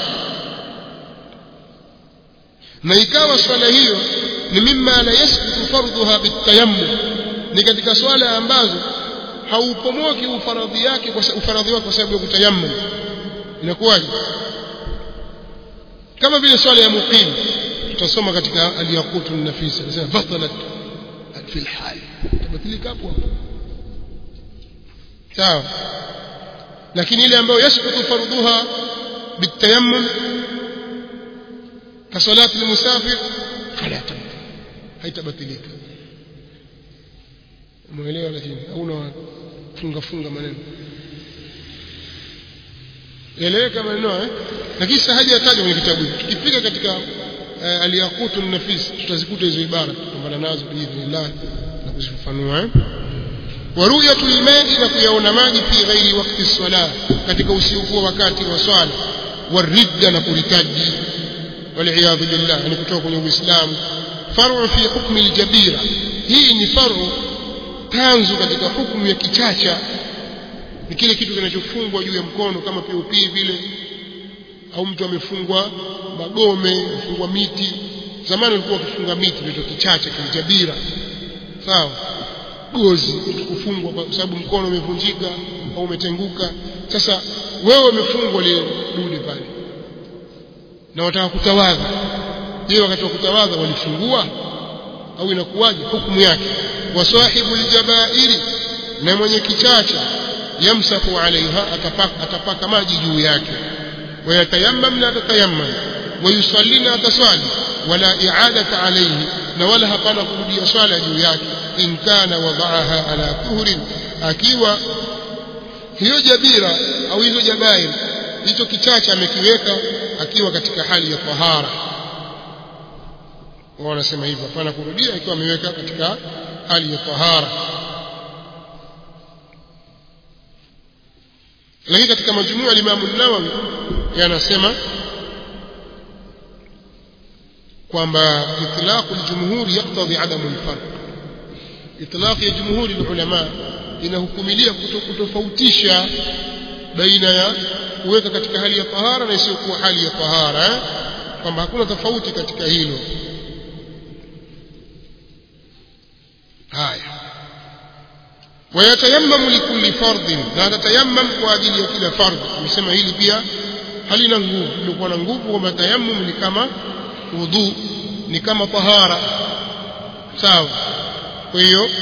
na ikawa swala hiyo ni mimma la yasqutu fardhuha bitayammum ni katika swala ambazo haupomoki ufaradhi yake kwa ufaradhi wake kwa sababu ya kutayammum inakuwaje kama vile swala ya muqim tutasoma katika al-yaqutu an-nafis anasema batalat fi al-hal tabatilika hapo sawa lakini ile ambayo yasqutu fardhuha bitayammum كصلاة المسافر فلا تبطل haitabatilika umeelewa lakini au unafunga funga maneno eleweka maneno eh lakini sasa haja yatajwa kwenye kitabu tukifika katika uh, aliyaqutu nafis tutazikuta hizo ibara tutapambana nazo biidhnillah na kuzifafanua eh waruyatu lmai na kuyaona maji fi ghairi wakti sala katika usiokuwa wakati wa swala waridda na kuritaji والعياذ بالله يعني kutoka kwenye Uislamu faru fi hukmi aljabira hii ni faru tanzu katika hukumu ya kichacha ni kile kitu kinachofungwa juu ya mkono kama POP vile au mtu amefungwa magome amefungwa miti zamani walikuwa wakifunga miti ndio kichacha kiljabira sawa gozi kufungwa kwa sababu mkono umevunjika au umetenguka sasa wewe umefungwa lile dude pale na wataka kutawadha je wakati wa kutawadha walifungua au inakuwaje hukumu yake wasahibu aljabairi na mwenye kichacha yamsahu alaiha atapaka, atapaka maji juu yake wayatayammam na atatayammam wayusalli na ataswali wala i'adata alayhi na wala hapana kurudia swala juu yake in kana wadaaha ala tuhrin akiwa hiyo jabira au hizo jabair hicho kichache amekiweka akiwa katika hali ya tahara wao wanasema hivyo hapana kurudia ikiwa ameweka katika hali ya tahara lakini katika majumua Imam an-Nawawi yanasema kwamba itlaq al-jumhur yaqtadi adam al-farq itlaq ya jumhuri ulama inahukumilia kutofautisha baina ya kuweka katika hali ya tahara na isiyokuwa hali ya tahara eh? kwamba hakuna tofauti katika hilo haya wayatayammamu likulli fardhin na atatayammam kwa ajili ya kila fardhi tumesema hili pia halina nguvu lilikuwa na nguvu kwamba tayammum ni kama wudhu ni kama tahara sawa kwa hiyo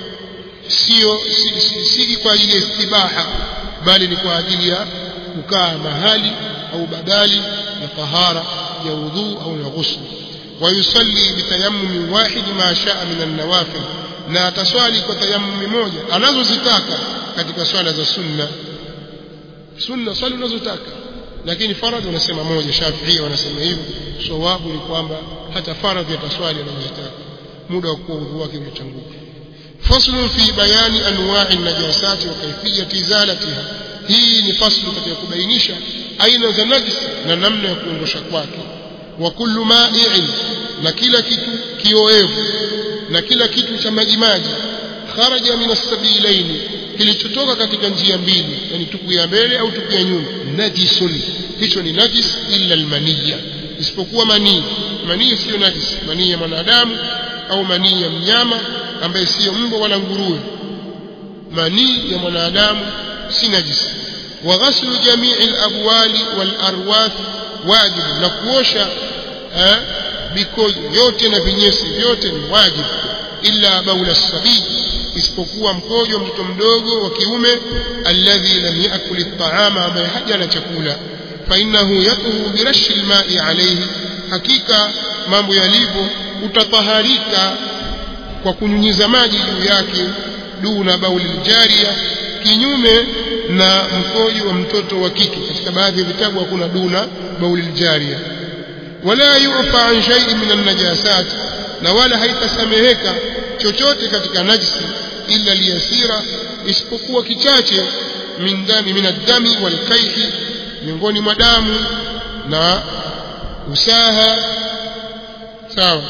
sio si, si, si kwa ajili ya istibaha bali ni kwa ajili ya kukaa mahali au badali ya tahara ya wudhu au ya ghusl ويصلي بتيمم واحد ما شاء من النوافل na ataswali kwa tayammumi moja anazozitaka katika swala za sunna sunna swali unazotaka lakini faradhi wanasema moja Shafi'i wanasema hivyo sawabu ni kwamba hata faradhi ataswali anazotaka muda wa kuwa udhu wake umechanguka faslu fi bayani anwa'i najasati wa kayfiyati izalatiha hii ni faslu katika kubainisha aina za najis na namna ya kuondosha kwake wa kullu ma'i'in na kila kitu kioevu na kila kitu cha majimaji kharaja min as-sabilaini kilichotoka katika njia mbili yani tupu ya mbele au tupu ya nyuma najisun hicho ni najis illa almaniya isipokuwa manii manii sio najis manii ya mwanadamu au manii ya mnyama ambaye sio mbwa wala nguruwe manii ya mwanadamu si najis wa ghaslu jamii alabwali walarwath wajib na kuosha mikojo yote na vinyesi vyote ni wajibu illa baula sabii isipokuwa mkojo wa mtoto mdogo wa kiume alladhi lam yakul at-ta'ama ambaye hajala chakula fa innahu yatuhu birashi al-ma'i alayhi hakika mambo yalivyo utataharika kwa kunyunyiza maji juu yake duna bauli jaria kinyume na mkojo wa mtoto wa kike katika baadhi ya vitabu hakuna duna bauli jaria wala yufa an shay'in min an-najasat na wala haitasameheka chochote katika najisi illa liyasira isipokuwa kichache min dami min ad-dami wal kayhi miongoni mwa damu na usaha sawa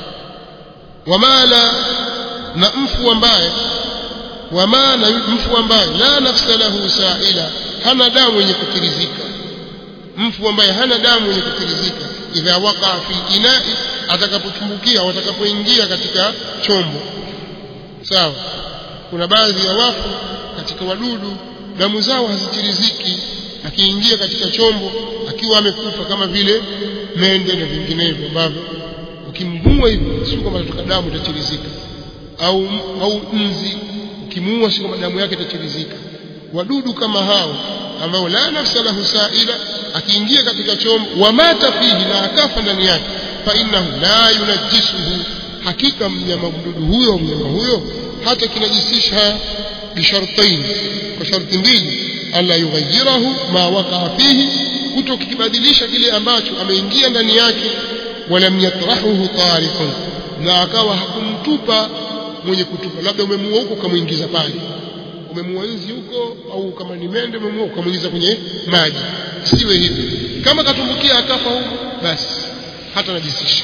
wamala na mfu ambaye wama na mfu ambaye la nafsa lahu sa'ila hana damu yenye kutirizika mfu ambaye hana damu yenye kutirizika idha waqa fi inai atakapotumbukia watakapoingia katika chombo sawa kuna baadhi ya wafu katika wadudu damu zao hazitiriziki akiingia katika chombo akiwa amekufa kama vile mende na vinginevyo ambavyo ukimvua hivi sio kama kutoka damu itatirizika au au nzi ukimuua sio kama damu yake itatirizika wadudu kama hao ambao la nafsa lahu sa'ila akiingia katika chombo wamata fihi na akafa ndani yake fa innahu la yunajjisuhu hakika mnyama mdudu huyo mnyama huyo hata kinajisisha bishartain kwa sharti mbili alla yughayyirahu ma waqa fihi kuto kibadilisha kile ambacho ameingia ndani yake walam yatrahuhu tariqun na akawa hakumtupa mwenye kutupa labda umemuua huko ukamuingiza pale umemuua nzi huko au kama ni mende umemuua ukamuingiza kwenye maji siwe hivyo kama katumbukia akafa huko basi hata najisisha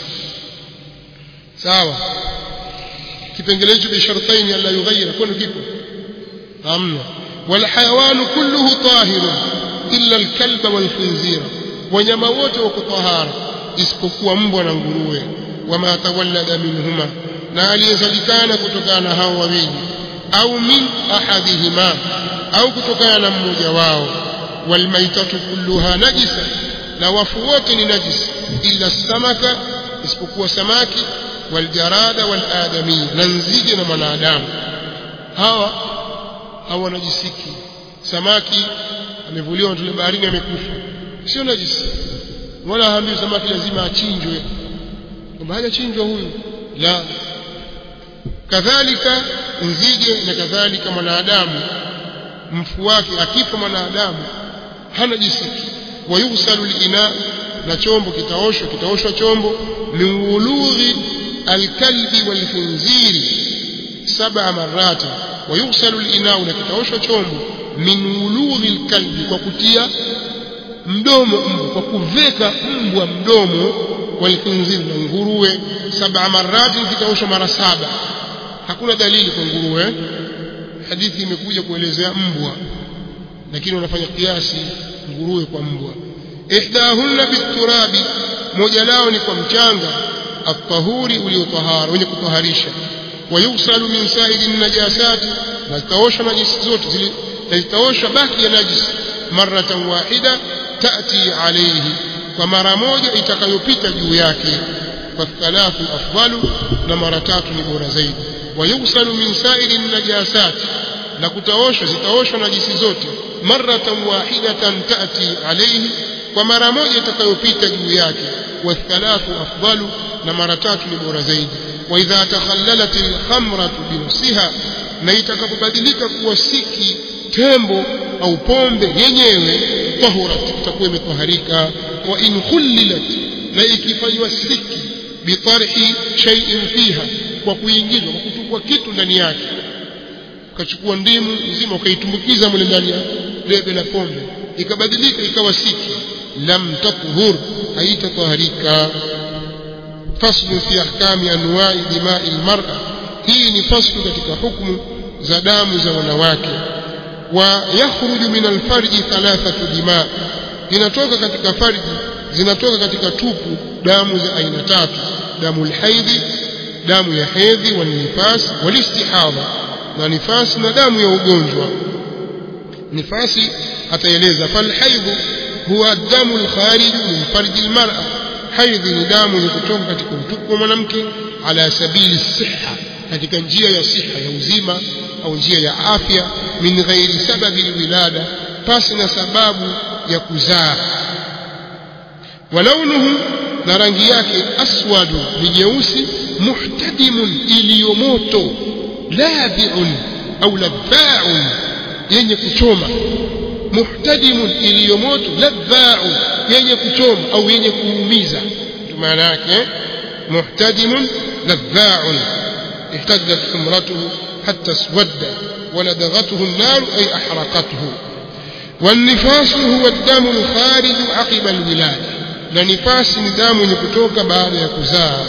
sawa kipengele hicho bi shartaini alla yughayyira kwani kipo hamna wal hayawanu kulluhu tahirun illa al-kalba wal khinzira wanyama wote wako tahara isipokuwa mbwa na nguruwe wama tawallada minhuma na aliyezalikana kutokana na hao wawili au min ahadihima au kutokana na mmoja wao walmaitatu kulluha najisa na wafu wote ni najis illa samaka isipokuwa samaki waljarada waladami na nzige na mwanadamu hawa hawa najisiki samaki amevuliwa tule baharini amekufa sio najisi wala haambiwi samaki lazima achinjwe kwamba hajachinjwa huyu la kadhalika nzige na kadhalika mwanadamu mfu wake akifa mwanadamu hanajisiki wayughsalu al-ina na chombo kitaoshwa kitaoshwa chombo min wulughi alkalbi walkhinziri sab'a marrat wayughsalu al-ina na kitaoshwa chombo min wulughi alkalbi kwa kutia mdomo mbwa kwa kuveka mbwa mdomo walkhinziri na nguruwe sab'a marrat kitaoshwa mara saba hakuna dalili kwa nguruwe hadithi imekuja kuelezea mbwa lakini wanafanya kiasi nguruwe kwa mbwa ihdahunna biturabi moja lao ni kwa mchanga at-tahuri uliotahara wenye kutaharisha wayusalu min sa'iri najasat na zitaoshwa najisi zote zile zitaoshwa baki ya najisi maratan wahida tati alayhi kwa mara moja itakayopita juu yake kwa thalathu afdalu na mara tatu ni bora zaidi wayusalu min sa'iri najasat na kutaoshwa zitaoshwa najisi zote maratan wahidatan tati alayhi kwa mara moja itakayopita juu yake wathalathu afdalu na mara tatu ni bora zaidi wa idha takhallalat alkhamratu binafsiha na itakapobadilika kuwa siki tembo au pombe yenyewe tahurat itakuwa imetoharika wa in khullilat na ikifanywa siki bitarhi shay'in fiha kwa kuingizwa kwa kutupwa kitu ndani yake ukachukua ndimu nzima ukaitumbukiza mle ndani ya debe la pombe ikabadilika ikawa siki lam tathur haitataharika faslu fi ahkami anwa'i dima'i almar'a hii ni faslu katika hukumu za damu za wanawake wa yakhruju min alfarji thalathatu dima inatoka katika farji zinatoka katika tupu damu za aina tatu damu alhaidhi damu ya hedhi wal nifas wal istihadha na nifasi na damu ya ugonjwa nifasi ataeleza falhaidhu huwa damu alkharij min farji almar'a haidhi ni damu ni kutoka katika utupu wa mwanamke ala sabili siha katika njia ya siha ya uzima au njia ya afya min ghairi sababi alwilada pasi na sababu ya kuzaa walaunuhu na rangi yake aswadu ni nyeusi muhtadimun iliyomoto ladhi'un au ladha'un yenye kuchoma muhtadimun iliyomoto ladha'un yenye kuchoma au yenye kuumiza maana yake muhtadimun ladha'un احتدت حمرته حتى اسود ولدغته النار أي أحرقته والنفاس هو الدم الخارج عقب الولادة لنفاس ندام يكتوك بعد يكزاه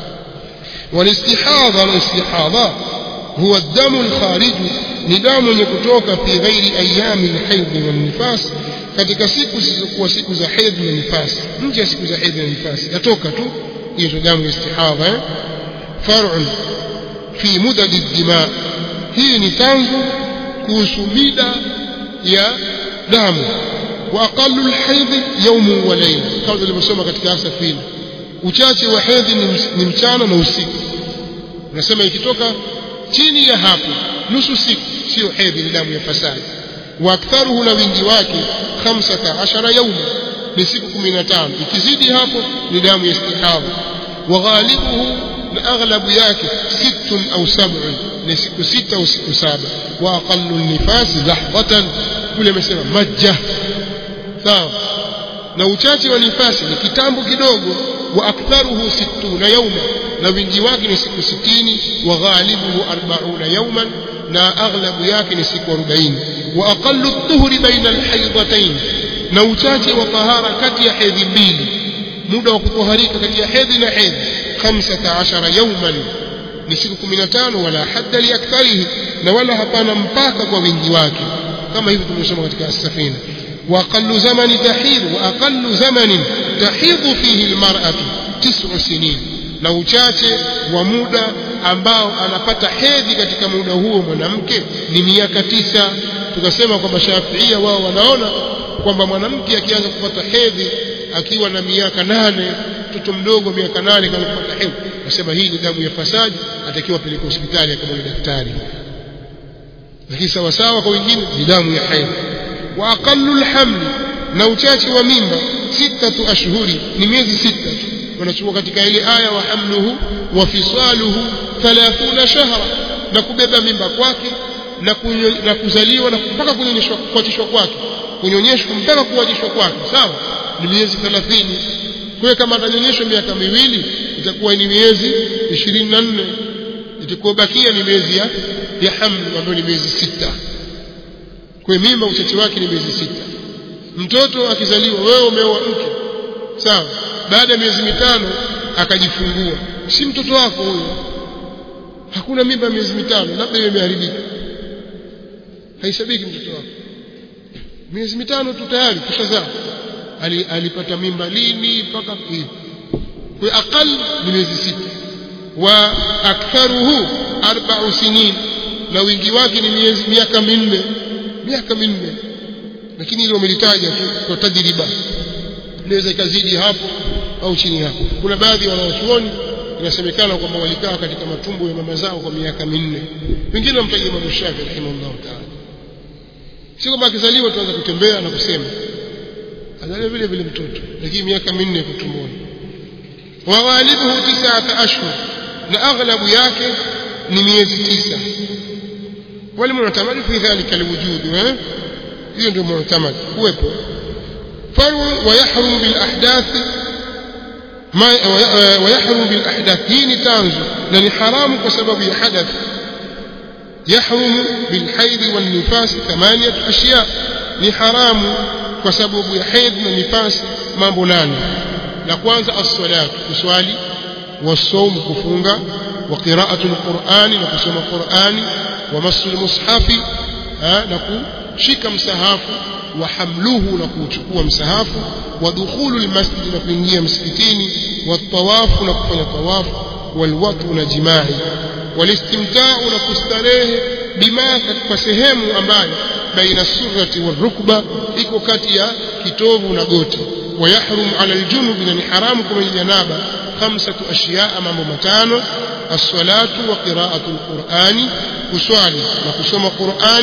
والاستحاضة الاستحاضة هو الدم الخارج ندام يكتوك في غير أيام الحيض والنفاس katika siku zisizokuwa siku za hedhi na nifasi nje ya siku za hedhi na nifasi yatoka tu hiyo damu ya istihadha eh? far'un fi mudad dima hii ni tangu kuhusu mida ya damu wa aqallu alhayd yawmun wa layla kama tulivyosoma katika asafina uchache wa hedhi ni mchana na usiku nasema ikitoka chini ya hapo nusu siku sio hedhi ni damu ya fasadi wa aktharuhu na wingi wake 15 yauma ni siku 15 ikizidi hapo ni damu ya istihadha wa ghalibuhu na aghlabu yake sittun au sab'un ni siku sita au siku saba wa aqallu nifas lahdatan kule amesema majja sawa na uchache wa nifasi ni kitambo kidogo wa aktharuhu sittuna yauma na wingi wake ni siku sitini wa ghalibuhu arbauna yauman na aghlabu yake ni siku 40 wa aqallu dhuhri baina alhaydatayn na uchache wa tahara kati ya hedhi mbili muda wa kutoharika kati ya hedhi na hedhi 15 yauman ni siku 15 wala hadda li aktharihi na wala hapana mpaka kwa wingi wake kama hivi tumesoma katika as-safina wa aqallu zamani tahid wa aqallu zamanin tahidhu fihi almar'atu tis'u sinin na uchache wa muda ambao anapata hedhi katika muda huo mwanamke ni miaka tisa tukasema kwamba Shafiia wao wanaona kwamba mwanamke akianza kupata hedhi akiwa na miaka nane mtoto mdogo miaka nane kama kupata hedhi nasema hii ni damu ya fasadi atakiwa peleka hospitali akamwona daktari lakini sawa sawa kwa wengine ni damu ya hedhi wa aqallu alhamli na uchache wa mimba sitatu ashhuri ni miezi sita tu wanachukua katika ile aya wa hamluhu wa fisaluhu 30 shahra na kubeba mimba kwake na, kunyo, na kuzaliwa na mpaka kunyonyeshwa kuachishwa kwake kunyonyeshwa mpaka kuwajishwa kwake sawa ni miezi 30 kwa hiyo kama atanyonyeshwa miaka miwili itakuwa ni miezi 24 itakuwa bakia ni miezi ya ya hamlu ambayo ni miezi sita kwa hiyo mimba uchache wake ni miezi sita mtoto akizaliwa wewe umeoa mke sawa baada ya miezi mitano akajifungua si mtoto wako huyo hakuna mimba miezi mitano labda hiyo imeharibika haisabiki mtoto wako miezi mitano tu tayari kushazaa Ali, alipata mimba lini mpaka hivi kwa aqal ni miezi sita wa aktharuhu arba'u sinin na wingi wake ni miezi miaka minne miaka minne lakini ile umelitaja tu kwa tajriba inaweza ikazidi hapo au chini hapo kuna baadhi ya wanaochuoni inasemekana kwamba walikaa katika matumbo ya mama zao kwa miaka minne wengine wamtaja Imam Shafi rahimahullah ta'ala si kwamba akizaliwa tuanza kutembea na kusema azaliwa vile vile mtoto lakini miaka minne kutumboni wa walibuhu tisata ashhur na aghlabu yake ni miezi tisa wale mu'tamad fi dhalika alwujud eh hiyo ndio mu'tamad kuwepo faru wa yahrum bil ahdath ما ويحرم بالأحداث هي تانزو لأن حرام بسبب حدث يحرم بالحيض والنفاس ثمانية أشياء ni haramu kwa sababu ya hedhi na nifasi mambo nane la kwanza as-salat kuswali was-sawm kufunga wa qira'atu al-Qur'ani na kusoma Qur'ani wa masul mushafi na kushika msahafu wa hamluhu na kuchukua msahafu wa dukhulu al-masjid na kuingia msikitini wa tawafu na kufanya tawafu wal watu na jimai walistimta'u na kustarehe bima kwa sehemu ambayo baina surrati warukba iko kati ya kitovu na goti ويحرم على الجنوب من حرام كما جنابه خمسة أشياء أمام متانو الصلاة وقراءة القرآن كسوالي وكسوم القرآن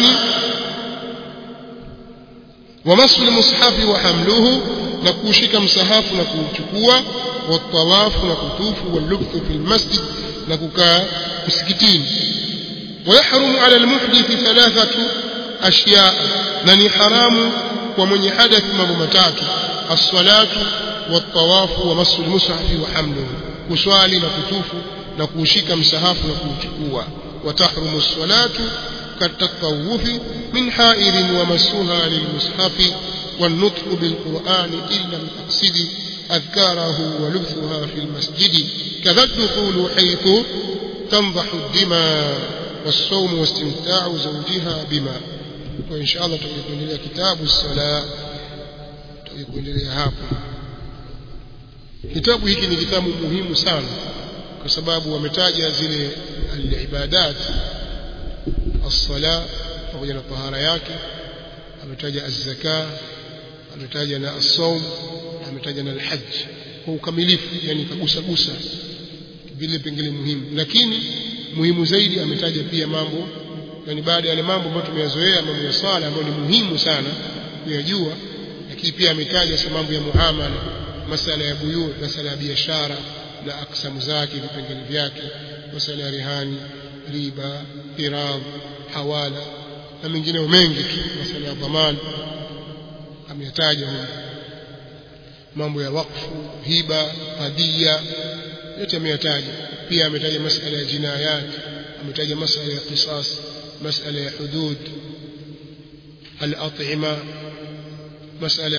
ومصر المصحف وحمله نكوشك مسحاف نكوشكوا والطواف نكتوف واللبث في المسجد نكوكا مسكتين ويحرم على المحدث ثلاثة أشياء نني حرام ومن حدث مبمتات الصلاة والطواف ومس المصحف وحمله كسوالي نكتوف نكوشك مسحاف نكوشكوا وتحرم الصلاة كالتطوف من حائر ومسها للمصحف والنطق بالقرآن إن لم تقصد أذكاره ولبثها في المسجد كذا الدخول حيث تنضح الدماء والصوم واستمتاع زوجها بما وإن شاء الله تكون لنا كتاب الصلاة تكون لنا hapo kitabu hiki ni kitabu muhimu sana kwa sababu wametaja zile al-ibadat as-sala pamoja na tahara yake ametaja az-zaka ametaja na as-sawm ametaja na al-hajj kwa ukamilifu yani kagusa gusa vile pengine muhimu lakini muhimu zaidi ametaja pia mambo yani baada ya yale mambo ambayo tumeyazoea mambo ya swala ambayo ni muhimu sana kuyajua lakini pia ametaja mambo ya muamala masala ya buyu masala ya biashara na aksamu zake vipengele vyake masala ya rihani riba irab hawala na mengineo mengi tu masala ya dhamana ameyataja huko mambo ya wakfu hiba hadia yote ameyataja pia ametaja masala ya jinayat ametaja masala ya qisas masala ya hudud al-at'ima masala